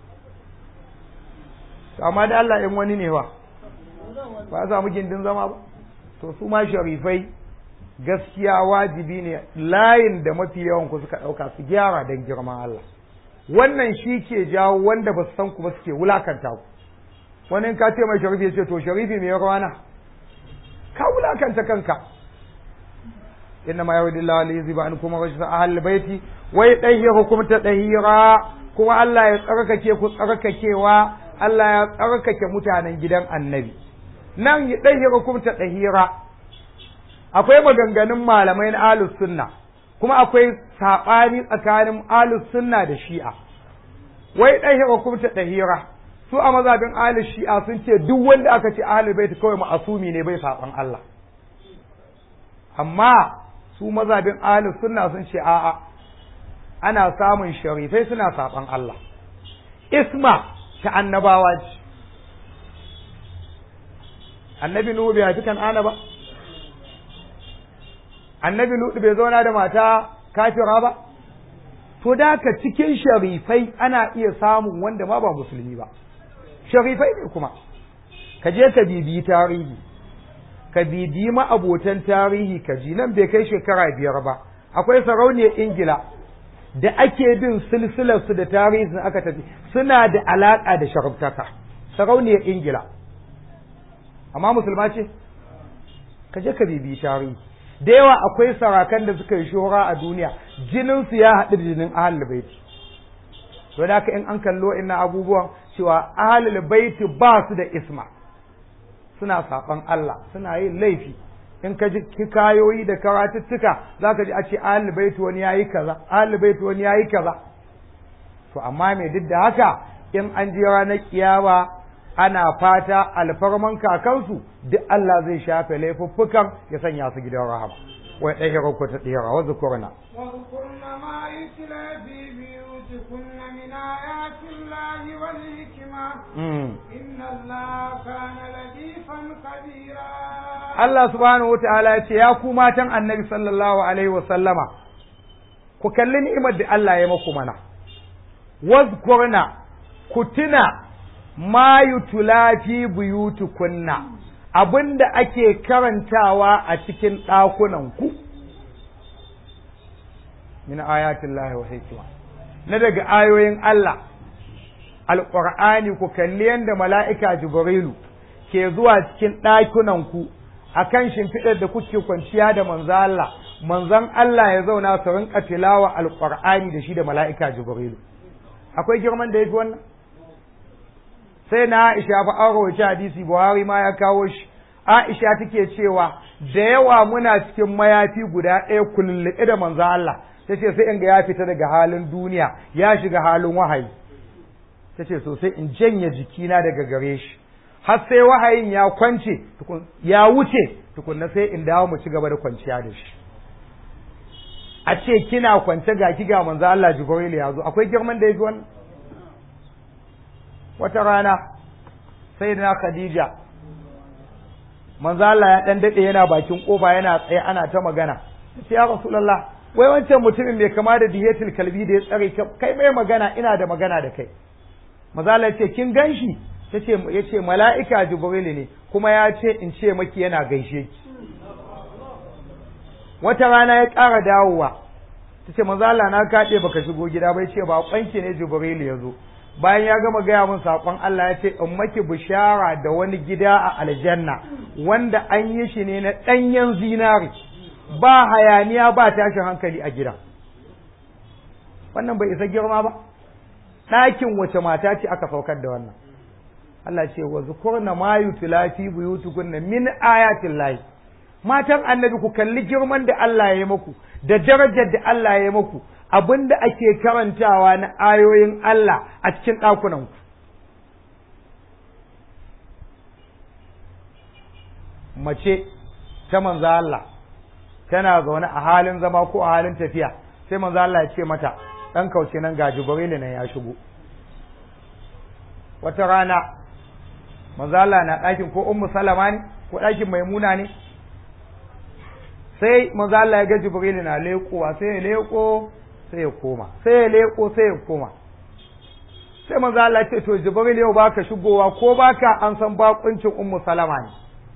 amma da Allah in wani ne ba ba za mu gindin zama ba to su ma sharifai gaskiya wajibi ne layin da mafi yawan ku suka ɗauka su gyara don girman Allah wannan shi ke jawo wanda ba su san ku ba suke wulakanta ku wani in ka ce mai sharifi ya ce to sharifi mai rawana ka wulakanta kanka inna ma yawdi Allah li yuziba an kuma rajsa ahal baiti wai dahira kuma ta dahira kuma Allah ya tsarkake ku tsarkakewa Allah ya tsarkake mutanen gidan annabi nan ya dahira kuma ta dahira akwai maganganun malamai na ahlus sunna kuma akwai sabani tsakanin ahlus sunna da shi'a wai dahira kuma ta dahira su a mazabin ahlus shi'a sun ce duk wanda aka ce ahlul bait kawai ma'asumi ne bai saban Allah amma su mazabin ahlus sunna sun ce a'a ana samun sharifai suna saban Allah isma ta annabawa ce annabi nuhu bai haifi kan'ana ba annabi lutu bai zauna da mata kafira ba to da ka cikin sharifai ana iya samun wanda ma ba musulmi ba sharifai ne kuma ka je ka bibiyi tarihi ka bibiyi ma'abotan tarihi ka ji nan bai kai shekara biyar ba akwai sarauniyar ingila da ake bin silsilarsu da tarihin aka tafi suna da alaƙa da sharabtaka sarauniyar ingila amma musulma ce ka je ka bibiyi tarihi da yawa akwai sarakan da suka yi shora a duniya jininsu ya haɗu da jinin ahalul baiti to da haka in an kallo ina abubuwan cewa ahalul baiti ba su da isma suna saɓan Allah suna yin laifi in ka ji kayoyi da karatuttuka za ka ji a ce ahalul baiti wani yayi kaza ahalul baiti wani yayi kaza to amma me duk da haka in an je ranar kiyama ana fata alfarman kakansu duk Allah zai shafe laifuffukan ya sanya su gidan rahama wai ɗaya ku ta ɗaya wa zukurna واذكرن ما يتلى في بيوتكن من آيات الله والحكمة إن الله كان لطيفا خبيرا Allah subhanahu wataala ya ce ya ku matan annabi sallallahu alaihi wa sallama ku kalli ni'imar da Allah ya maku mana wazkurna ku tuna ma yutula fi buyutukunna abinda ake karantawa a cikin ɗakunan ku min ayatin lahi wa hikima na daga ayoyin Allah alƙur'ani ku kalli yadda mala'ika jibrilu ke zuwa cikin ɗakunan ku akan shimfiɗar da kuke kwanciya da manzo Allah manzon Allah ya zauna su rinka tilawa alƙur'ani da shi da mala'ika jibrilu akwai girman da yafi wannan sai na Aisha fa an rawaita hadisi Buhari ma ya kawo shi Aisha take cewa da yawa muna cikin mayafi guda ɗaya kulluɓe da manzo Allah tace sai in ga ya fita daga halin duniya ya shiga halin wahayi tace so sai in janye jikina daga gare shi har sai wahayin ya kwance ya wuce tukunna sai in dawo mu ci gaba da kwanciya da shi a ce kina kwance ga ki ga manzo Allah Jibril ya zo akwai girman da yafi wannan wata rana sai na Khadija manzo Allah ya dan dade yana bakin kofa yana tsaye ana ta magana sai ya Rasulullah wai wancan mutumin mai kama da dihetul kalbi da ya tsare kai mai magana ina da magana da kai mazala ce kin ganshi tace yace mala'ika jibril ne kuma ya ce in ce maki yana gaishe ki wata rana ya ƙara dawowa tace mazala na kaɗe baka shigo gida bai ce ba kwanki ne jibril ya zo bayan ya gama gaya min saƙon Allah ya ce in maki bishara da wani gida a aljanna wanda an yi shi ne na ɗanyen zinari ba hayaniya ba tashin hankali a gidan wannan bai isa girma ba ɗakin wace mata ce aka saukar da wannan Allah ce wa zukurna ma yutla fi buyutukunna min ayatin lahi matan annabi ku kalli girman da Allah ya yi muku da darajar da Allah ya yi muku abinda ake karantawa na ayoyin Allah a cikin ɗakunan ku mace ta manzo Allah tana zaune a halin zama ko a halin tafiya sai manzo Allah ya ce mata dan kauce nan ga Jibril nan ya shigo wata rana manzo Allah na ɗakin ko Ummu Salama ne ko ɗakin Maimuna ne sai manzo Allah ya ga Jibril na leƙowa sai ya leƙo sai ya koma sai ya leƙo sai ya koma sai manzo Allah ya ce to Jibril yau baka shigowa ko baka an san bakuncin Ummu Salama ne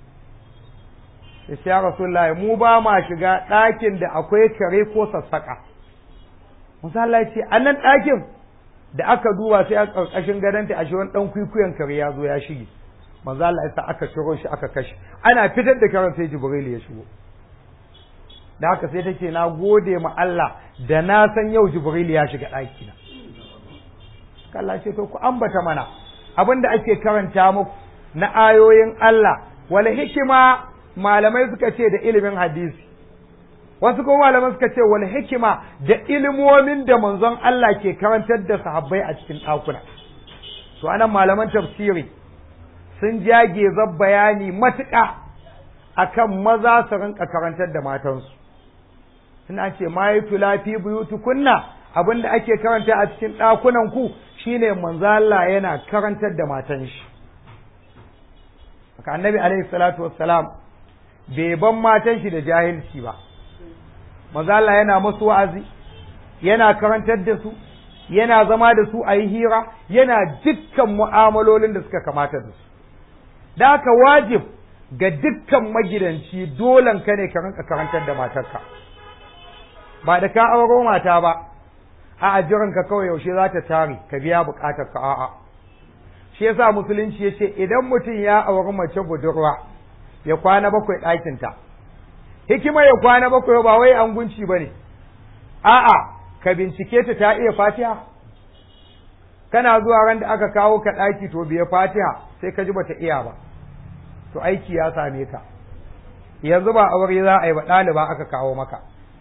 ya ce ya Rasulullahi mu ba ma shiga ɗakin da akwai kare ko sassaƙa manzo Allah ya ce a nan ɗakin da aka duba sai a ƙarƙashin gadonta ashe wani ɗan kwikwiyon kare ya zo ya shige manzo Allah ya sa aka ciro shi aka kashe ana fitar da karen sai Jibril ya shigo da haka sai take na gode ma Allah da na san yau Jibril ya shiga ɗaki na Allah ce to ku ambata mana abin da ake karanta muku na ayoyin Allah wala hikima malamai suka ce da ilimin hadisi wasu kuma malaman suka ce wal hikima da ilimomin da manzon Allah ke karantar da sahabbai a cikin ɗakuna to anan malaman tafsiri sun jage zab bayani matuƙa akan maza su rinka karantar da matansu suna ce ma yi tulafi buyutu kunna abinda ake karanta a cikin ɗakunan ku shine manzo Allah yana karantar da matan shi haka annabi alaihi salatu wassalam bai ban matan shi da jahilci ba maza Allah yana masu wa'azi yana karantar da su yana zama da su a yi hira yana dukkan mu'amalolin da suka kamata da su da haka wajib ga dukkan magidanci dolan ka ne ka rinka karantar da matarka ba da ka auro mata ba a ajiran ka kawai yaushe za ta tare ka biya bukatar ka a'a shi yasa musulunci ya ce idan mutum ya auri mace budurwa ya kwana bakwai ɗakinta hikima ya kwana bakwai ba wai an gunci ba ne a'a ka bincike ta ta iya fatiha kana zuwa ran da aka kawo ka ɗaki to biya fatiha sai ka ji bata iya ba to aiki ya same ka yanzu ba aure za a yi ba ɗaliba aka kawo maka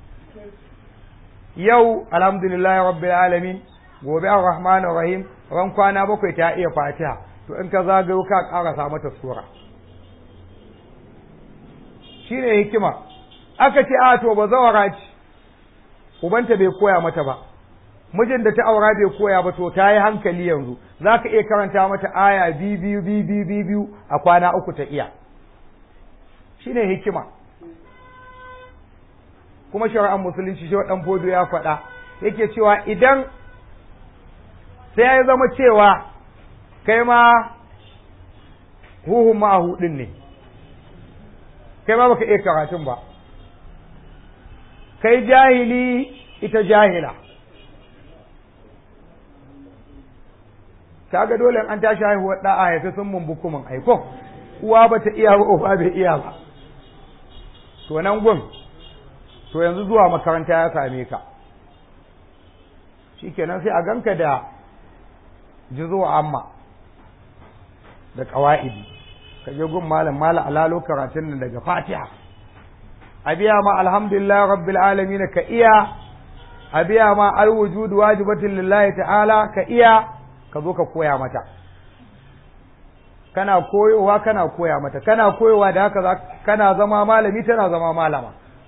yau alhamdulillahi rabbil alamin gobe ar-rahmanir rahim ran kwana bakwai ta iya fatiha to in ka zagayo ka ƙarasa mata sura shine hikima aka ce a to ba zawara ce ubanta bai koya mata ba mijin da ta aura bai koya ba to ta yi hankali yanzu za ka iya karanta mata aya biyu biyu biyu biyu a kwana uku ta iya shine hikima kuma shari'ar musulunci shi ɗan fodo ya faɗa yake cewa idan sai ya zama cewa kai ma huhun ma hudin ne kai ma baka iya karatun ba kai jahili ita jahila kaga dole an tashi haihuwar da a haifi sun mun bukumin aiko uwa ba ta iya ba uba bai iya ba to nan gun to yanzu zuwa makaranta ya same ka shikenan sai a ganka da jizo amma da ƙawa'idi ka je gun malam malam alalo karatun nan daga fatiha a biya ma alhamdulillah rabbil alamin ka iya a biya ma alwujud wajibatin lillahi ta'ala ka iya ka zo ka koya mata kana koyowa kana koya mata kana koyowa da haka kana zama malami tana zama malama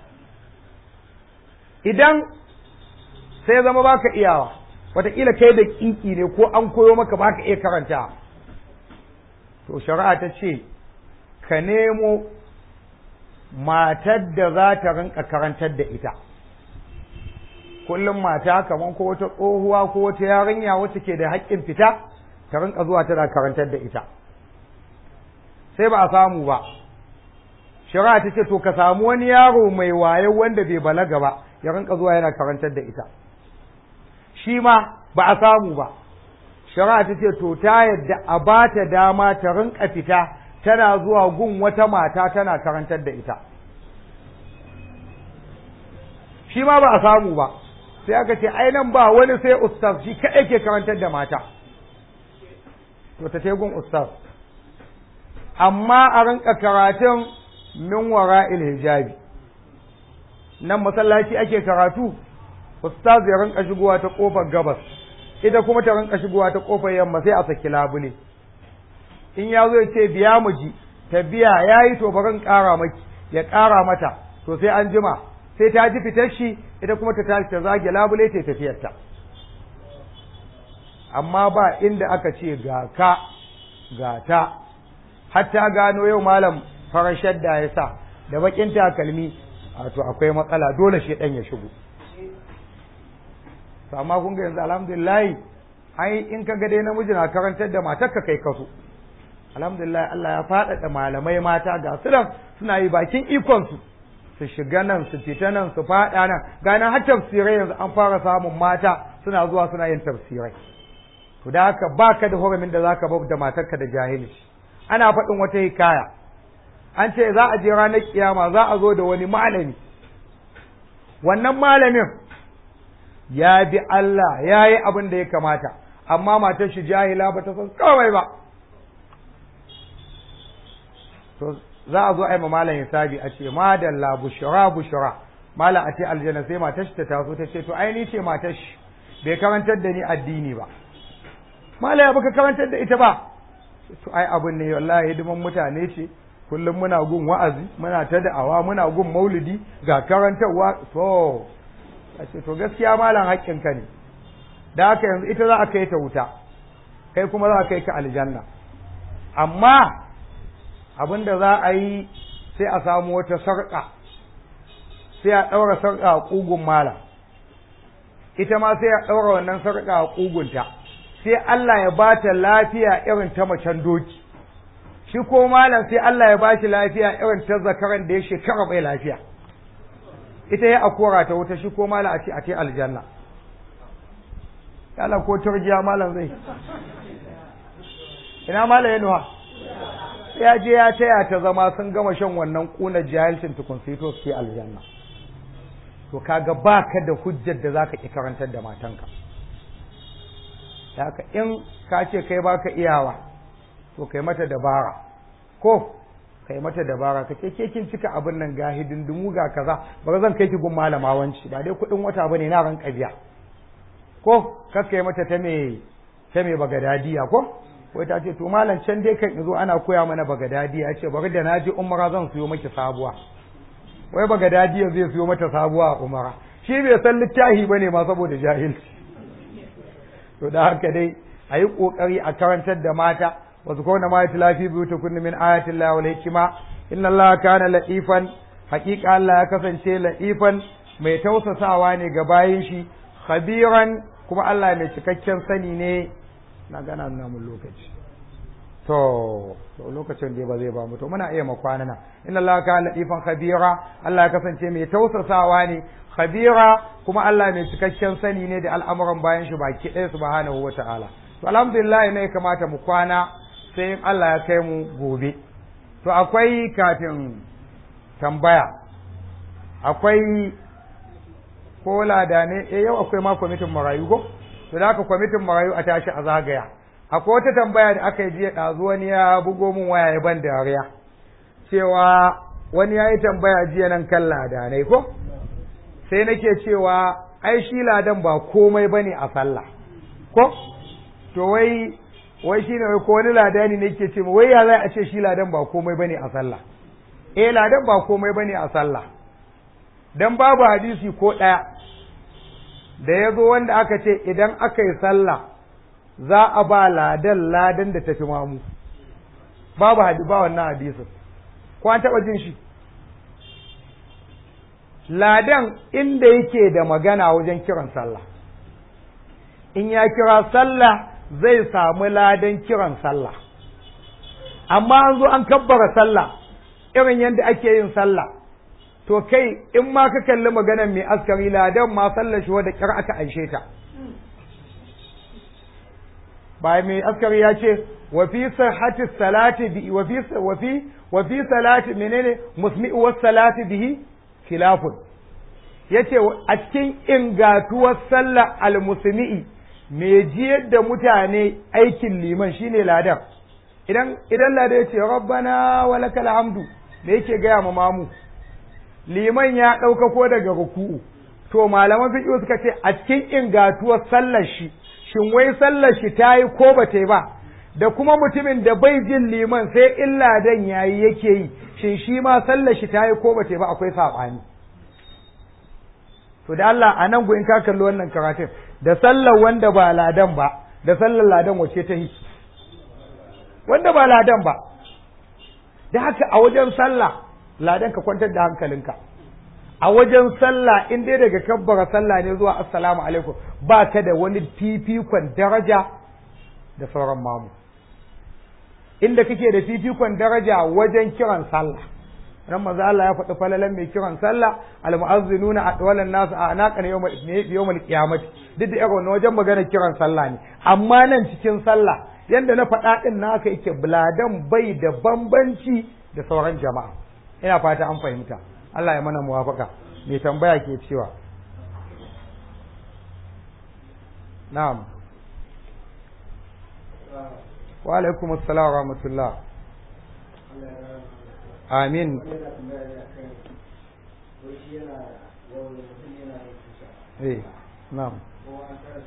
idan sai zama baka iyawa wataƙila kai da kinki ne ko an koyo maka baka iya karanta to shari'a ta ce ka nemo matar da za ta rinka karantar da ita kullum mata kamar ko wata tsohuwa ko wata yarinya wacce ke da haƙƙin fita ta rinka zuwa tana karantar da ita sai ba a samu ba shari'a ta ce to ka samu wani yaro mai waye wanda bai balaga ba ya rinka zuwa yana karantar da ita shi ma ba a samu ba shari'a ta ce to ta yadda a ba ta dama ta rinka fita tana zuwa gun wata mata tana karantar da ita shi ma ba a samu ba sai aka ce ai nan ba wani sai ustaz shi kaɗai ke karantar da mata to ta gun ustaz amma a rinka karatun min wara'il hijabi nan masallaci ake karatu ustaz ya rinka shigowa ta kofar gabas ita kuma ta rinka shigowa ta kofar yamma sai a saki labule in ya zo ya ce biya mu ji ta biya yayi to barin ƙara maki ya ƙara mata to sai an jima sai ta ji fitar shi ita kuma ta tashi ta zage labule ta tafiyarta amma ba inda aka ce ga ka ga ta har ta gano yau malam farar shadda ya sa da bakin takalmi to akwai matsala dole shi dan ya shigo to amma kun ga yanzu alhamdulillah ai in ka ga dai namiji na karantar da matar ka kai kaso alhamdulillah Allah ya faɗaɗa malamai mata ga su nan suna yi bakin ikon su su shiga nan su fita nan su faɗa nan ganin har tafsirai yanzu an fara samun mata suna zuwa suna yin tafsirai to da haka baka da hurumin da zaka bar da matarka da jahilci ana faɗin wata hikaya an ce za a je ranar kiyama za a zo da wani malami wannan malamin ya bi Allah ya yi abin da ya kamata amma matar shi jahila ba ta san kawai ba to za a zo a yi ma malam hisabi a ce madalla bushra bushra malam a ce aljanna sai matar shi ta taso ta ce to ai ni ce matar shi bai karantar da ni addini ba malam ya baka karantar da ita ba to ai abin ne wallahi hidiman mutane ce kullum muna gun wa'azi muna ta da'awa muna gun maulidi ga karantarwa to a ce to gaskiya malam haƙƙinka ne da haka yanzu ita za a kai ta wuta kai kuma za a kai ka aljanna amma abin da za a yi sai a samu wata sarƙa sai a ɗaura sarƙa a ƙugun malam ita ma sai a ɗaura wannan sarƙa a ƙugunta sai Allah ya ba ta lafiya irin ta macen doki shi ko malam sai Allah ya ba shi lafiya irin ta zakaran da ya shekara bai lafiya ita ya akora ta wuta shi ko malam a ce a ce aljanna Allah ko turjiya malam zai ina malam ya nuha ya je ya taya ta zama sun gama shan wannan kuna jahilcin tukun sai to su aljanna to kaga baka da hujjar da zaka ki karantar da matanka haka in ka ce kai baka iyawa to kai mata dabara ko kai mata dabara ka ce ke kin cika abin nan ga hidindimu ga kaza ba zan kai ki gun malama wanci ba dai kuɗin wata bane na ran biya ko kakkai mata ta me ta me bagadadiya ko wai ta ce to malam can dai kan zo ana koya mana bagadadiya ce bari da naji umara zan siyo maki sabuwa wai bagadadiya zai siyo mata sabuwa a umara shi bai san littahi bane ma saboda jahilci to da haka dai a yi ƙoƙari a karantar da mata wasu kawai ma ya lafi biyu ta kunni min ayatin Allah wal hikima inna Allah kana la'ifan haƙiƙa Allah ya kasance la'ifan mai tausasawa ne ga bayin shi khabiran kuma Allah mai cikakken sani ne na gana nuna mun lokaci to to lokacin da ba zai ba mu to muna iya makwana na inna Allah kana la'ifan khabira Allah ya kasance mai tausasawa ne khabira kuma Allah mai cikakken sani ne da al'amuran bayan shi baki ɗaya subhanahu wa ta'ala to alhamdulillah ne ya kamata mu kwana sai in Allah ya kai mu gobe to akwai kafin tambaya akwai ko lada ne eh yau akwai ma kwamitin marayu ko to da haka kwamitin marayu a tashi a zagaya akwai wata tambaya da aka yi jiya ɗazu wani ya bugo min waya ya ban dariya cewa wani ya yi tambaya jiya nan kan ladanai ko sai nake cewa ai shi ladan ba komai bane a sallah ko to wai wai shine wai ko wani ladani ne yake ce wai ya zai a ce shi ladan ba komai bane a sallah eh ladan ba komai bane a sallah dan babu hadisi ko ɗaya da ya zo wanda aka ce idan aka yi sallah za a ba ladan ladan da tafi mamu babu hadisi ba wannan hadisin ko an taɓa jin shi ladan inda yake da magana wajen kiran sallah in ya kira sallah zai samu ladan kiran sallah amma an zo an kabbara sallah irin yadda ake yin sallah to kai in ma ka kalli maganar mai askari ladan ma sallar shi wadda kira aka aishe ta ba mai askari ya ce wa fi sihhati salati bi wa fi wa fi wa fi salati menene musmi'u was salati bihi khilafun yace a cikin ingatuwar sallar almusmi'i me jiyar da mutane aikin liman shine ladan idan idan ladan yace rabbana walakal hamdu me yake gaya ma mamu liman ya ɗauka ko daga ruku'u to malaman fiqh suka ce a cikin ingatuwar sallar shi shin wai sallar shi ta yi ko ba ta yi ba da kuma mutumin da bai jin liman sai illa dan yayi yake yi shin shi ma sallar shi ta yi ko ba ta yi ba akwai saɓani to da Allah a nan in ka kalli wannan karatun da sallar wanda ba ladan ba da sallar ladan wace ta yi wanda ba ladan ba da haka a wajen sallah ladan ka kwantar da hankalinka a wajen sallah in dai daga kabbara sallah ne zuwa assalamu alaikum ba ka da wani fifikon daraja da sauran mamu inda kake da fifikon daraja wajen kiran sallah nan manzo Allah ya faɗi falalan mai kiran sallah almu'azzinuna atwalan nas a anaqan yawmal yawmal qiyamah duk da irin wajen magana kiran sallah ne amma nan cikin sallah yanda na faɗa din naka yake buladan bai da bambanci da sauran jama'a ina fata an fahimta Allah ya mana muwafaka mai tambaya ke cewa na'am wa alaikum assalam wa rahmatullah amin eh na'am ko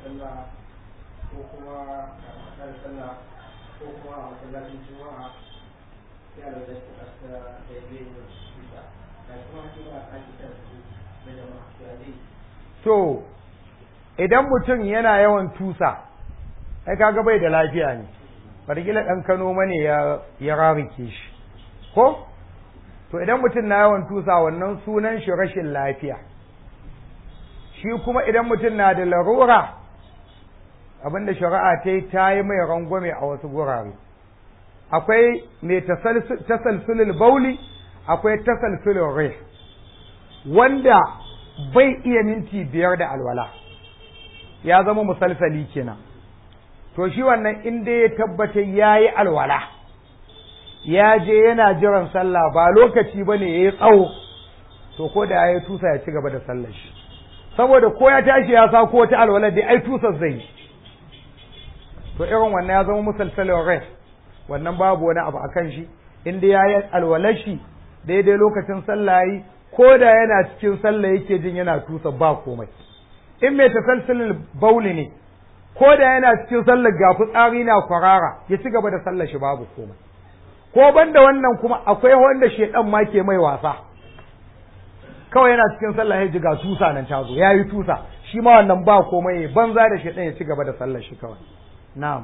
kuma a kan sallah ko kuma a masallacin juma'a sai a lura da kasa da ya yi da shida da kuma ake ba a sake kan su da jama'a to ya zai to idan mutum yana yawan tusa ai kaga bai da lafiya ne bargila ɗan kano mane ya ya rarike shi ko to idan mutum na yawan tusa wannan sunan shi rashin lafiya shi kuma idan mutum na da larura abinda shari'a ta yi ta yi mai rangwame a wasu gurare akwai mai tasalsulul bauli akwai tasalsulul rai wanda bai iya minti biyar da alwala ya zama musalsali kenan to shi wannan inda ya tabbata ya yi alwala ya je yana jiran sallah ba lokaci ba ne ya yi tsawo to ko da ya yi tusa ya ci gaba da sallar shi saboda ko ya tashi ya sa ko ta alwala dai ai tusar zai yi to irin wannan ya zama musalsalin rai wannan babu wani abu akan shi inda ya yi alwalar shi daidai lokacin sallah yi ko da yana cikin sallah yake jin yana tusa ba komai in mai tasalsalin bauli ne ko da yana cikin sallar ga fitsari na kwarara ya ci gaba da sallar shi babu komai ko banda wannan kuma akwai wanda shedan ma ke mai wasa kawai yana cikin sallah ya ji ga tusa nan ta zo ya yi tusa shi ma wannan ba komai banza da shedan ya ci gaba da sallar shi kawai na'am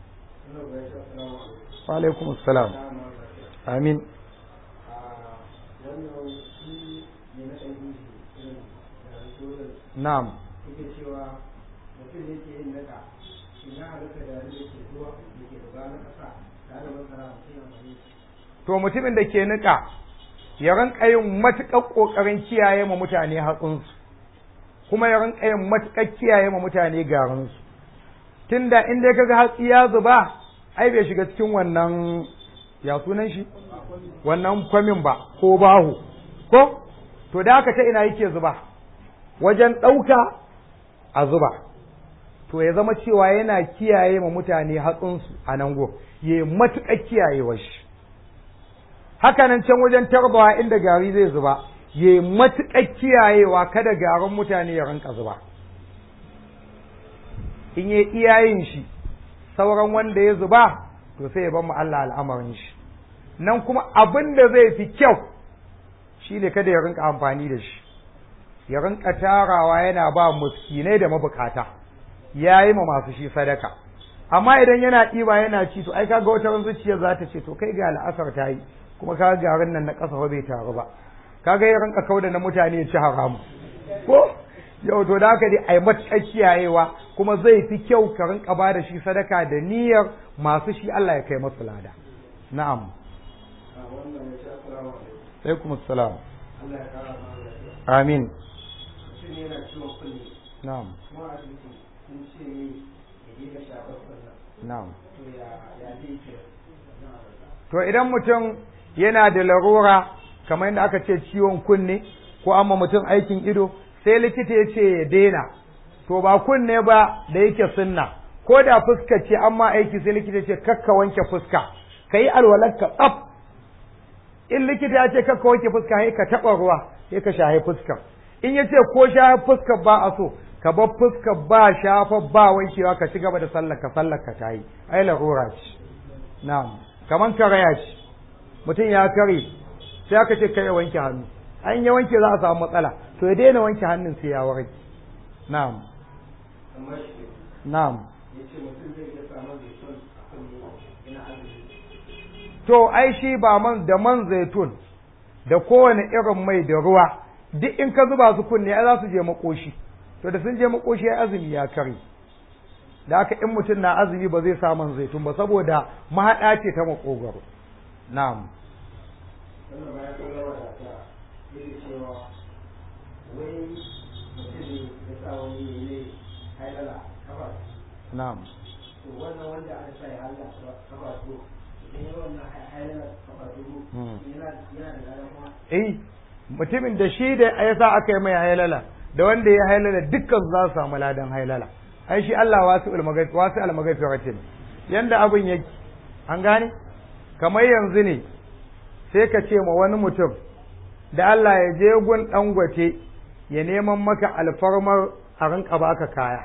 wa alaikum assalam amin na'am yake cewa mutum ne ke yin naka shi na halitta da yadda ke zuwa da ke da na ƙasa da da masara mutum ya amfani to mutumin da ke niƙa ya rinka yin matuƙar ƙoƙarin kiyaye ma mutane hatsinsu kuma ya rinka yin matuƙar kiyaye ma mutane garinsu tunda in dai kaga hatsi ya zuba ai bai shiga cikin wannan ya sunan shi wannan kwamin ba ko bahu ko to da haka ta ina yake zuba wajen ɗauka a zuba to ya zama cewa yana kiyaye ma mutane hatsinsu a nan go ya yi matuƙar kiyayewa shi haka nan can wajen tarbawa inda gari zai zuba ya yi matuƙar kiyayewa kada garin mutane ya rinka zuba in yi iyayen shi sauran wanda ya zuba to sai ya mu Allah al'amarin shi nan kuma abin da zai fi kyau shi ne kada ya rinka amfani da shi ya rinka tarawa yana ba muskinai da mabukata ya yi ma masu shi sadaka amma idan yana ɗiba yana ci to ai kaga wata zuciya za ta ce to kai ga al'asar ta yi kuma kaga garin nan na ƙasa bai taru ba kaga ya rinka kauda na mutane ya ci haramu ko yau to da haka dai ai matuƙar kiyayewa kuma zai fi kyau ka rinka ba da shi sadaka da niyyar masu shi Allah ya kai masu lada na'am a wannan ya ce assalamu alaikum alaikum assalam Allah ya kara mana lafiya amin mutum ne yana ciwon kunne na'am kuma a asibiti sun ce ne ya je ka shafar kunnen na'am to ya ya zai ke na Allah to idan mutum yana da larura kamar yadda aka ce ciwon kunne ko amma mutum aikin ido sai likita ya ce ya daina to ba kunne ba da yake sunna ko da fuska ce amma aiki sai likita ya ce kakka wanke fuska ka yi alwalarka tsaf in likita ya ce kakka wanke fuska sai ka taɓa ruwa sai ka shahi fuskar in ya ce ko shahi fuskar ba a so ka bar fuskar ba shafa ba wankewa ka ci gaba da sallar ka sallar ka ta yi ai larura ce na'am kaman karaya ce mutum ya kare sai aka ce kai ya wanke hannu an ya wanke za a samu matsala to ya daina wanke hannun sai ya warke na'am amma shi na'am ya ce mutum zai iya samun zaitun a kunne ina azumi to ai shi ba man da man zaitun da kowane irin mai da ruwa duk in ka zuba su kunne ai za su je makoshi to da sun je makoshi ai azumi ya kare da haka in mutum na azumi ba zai sa man zaitun ba saboda mahaɗa ce ta makogaro na'am wannan ma ya zo yawa da ta yake cewa wai mutum ne ya sa wani ya yi hailala kafa na'am to wannan wanda aka sa ya halla kafa to idan ya wannan hailala kafa to Hmm. yana yana da ladan kuma eh mutumin da shi da ya sa aka yi mai hailala da wanda ya hailala dukkan za su samu ladan hailala ai shi Allah wasu almagafi wasu almagafi yanda abin yake an gane kamar yanzu ne sai ka ce ma wani mutum da Allah ya je gun dangote ya neman maka alfarmar a rinka baka kaya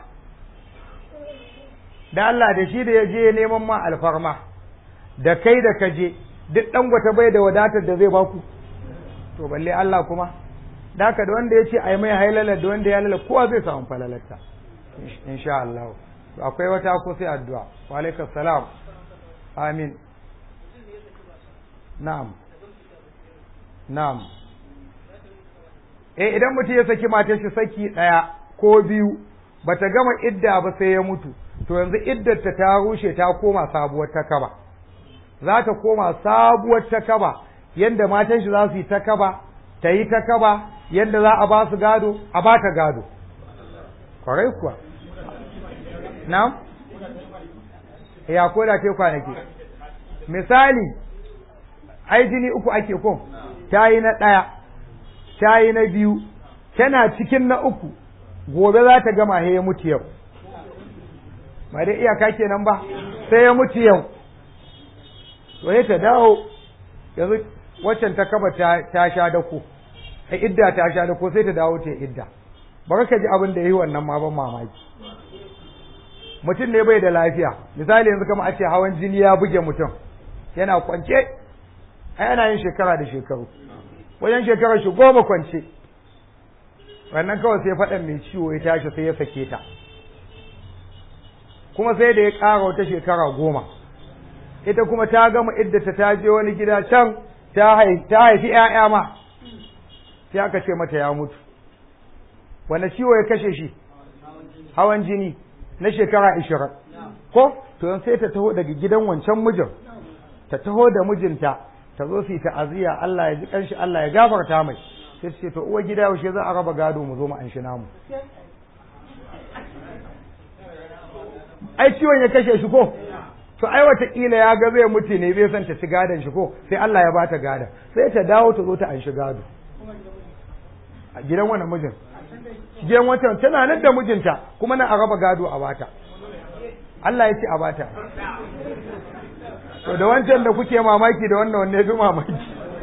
da Allah da shi da ya je neman ma alfarma da kai da ka je duk dangote bai da wadatar da zai baku to balle Allah kuma da haka da wanda ya ce ai mai hailala da wanda ya lala kowa zai samu falalarta insha Allah to akwai wata ko sai addu'a wa alaikum salam amin na'am na'am eh idan mutum ya saki matar shi saki daya ko biyu bata gama idda ba sai ya mutu to yanzu iddar ta ta rushe ta koma sabuwar ta kaba za ta koma sabuwar ta kaba yanda matan shi za su yi ta kaba ta yi ta kaba yanda za a ba su gado a ba ta gado kwarai kuwa na'am ya ko da ke kwanaki misali ai jini uku ake ko ta yi na ɗaya ta yi na biyu tana cikin na uku gobe za ta gama he ya mutu yau ba dai iyaka kenan ba sai ya mutu yau to ta dawo yanzu waccan ta kaba ta sha dako a idda ta sha dako sai ta dawo ta idda baka ka ji abin da yi wannan ma ban mamaki mutum ne bai da lafiya misali yanzu kama a ce hawan jini ya buge mutum yana kwance ai ana yin shekara da shekaru wajen shekarar shi goma kwance wannan kawai sai faɗan mai ciwo ya tashi sai ya sake ta kuma sai da ya ƙara wata shekara goma ita kuma ta gama iddata ta je wani gida can ta haifi ‘ya'ya ma sai aka ce mata ya mutu wanda ciwo ya kashe shi hawan jini na shekara ishirin ko to yan sai ta taho daga gidan wancan mijin ta taho da mijinta ta zo su yi ta'aziyya Allah ya ji kanshi Allah ya gafarta mai sai ce to uwa gida yaushe za a raba gado mu zo mu anshi namu ai ciwon ya kashe shi ko to ai wataƙila ya ga zai mutu ne bai san ta ci gadon shi ko sai Allah ya bata gadon sai ta dawo ta zo ta anshi gado a gidan wannan mijin gidan wancan tana nan da mijinta kuma na a raba gado a bata Allah ya ce a bata to da wancan da kuke mamaki da wannan wanne fi mamaki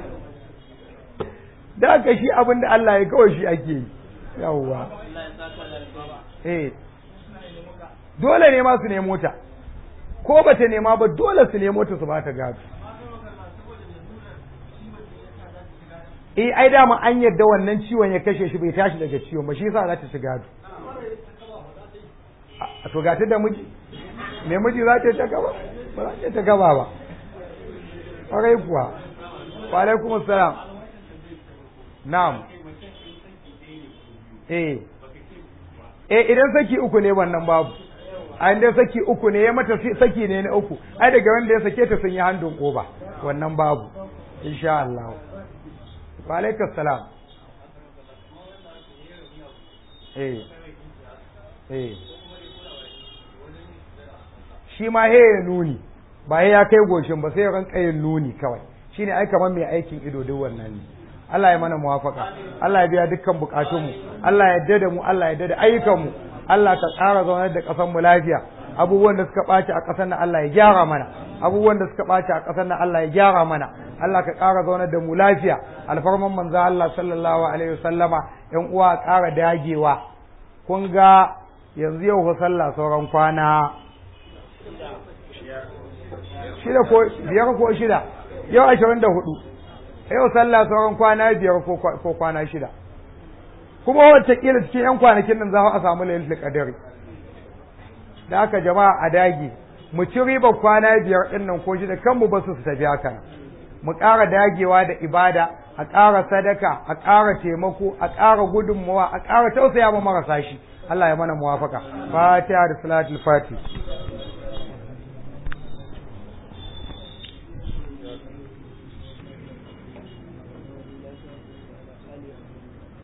da aka shi abin da Allah ya kawai shi ake yi yawwa eh dole ne ma su nemo ta ko ba ta nema ba dole su nemo ta su ba ta gado eh ai dama an yadda wannan ciwon ya kashe shi bai tashi daga ciwon ba shi yasa za ta ci gado a to gata da miji me miji za ta ta gaba ba za ta ta gaba ba ƙwarai kuwa wa alaikum assalam na'am eh eh idan saki uku ne wannan babu a inda saki uku ne ya mata saki ne na uku ai daga wanda ya sake ta sun yi handun koba wannan babu insha Allah wa alaikas salam eh eh shi ma he ya nuni ba ya kai goshin ba sai ya ranka yin nuni kawai shine ai kamar mai aikin ido duk wannan ne Allah ya mana muwafaka Allah ya biya dukkan bukatunmu Allah ya yarda da mu Allah ya yarda da ayyukanmu Allah ka ƙara zaunar da ƙasar mu lafiya abubuwan da suka ɓaci a ƙasar nan Allah ya gyara mana abubuwan da suka ɓaci a ƙasar nan Allah ya gyara mana Allah ka ƙara zaunar da mu lafiya alfarman manzo Allah sallallahu alaihi wasallama ƴan uwa ƙara dagewa kun ga yanzu yau fa sallah sauran kwana shida ko biyar ko shida yau ashirin da hudu yau sallah sauran kwana biyar ko kwana shida kuma wacce kila cikin yan kwanakin nan za a samu lailatul qadari da haka jama'a a dage mu ci riba kwana biyar din nan ko shida kanmu ba su tafi haka mu ƙara dagewa da ibada a ƙara sadaka a ƙara taimako a ƙara gudunmawa a ƙara tausaya ma marasa shi Allah ya mana muwafaka fatiha da salatul fatih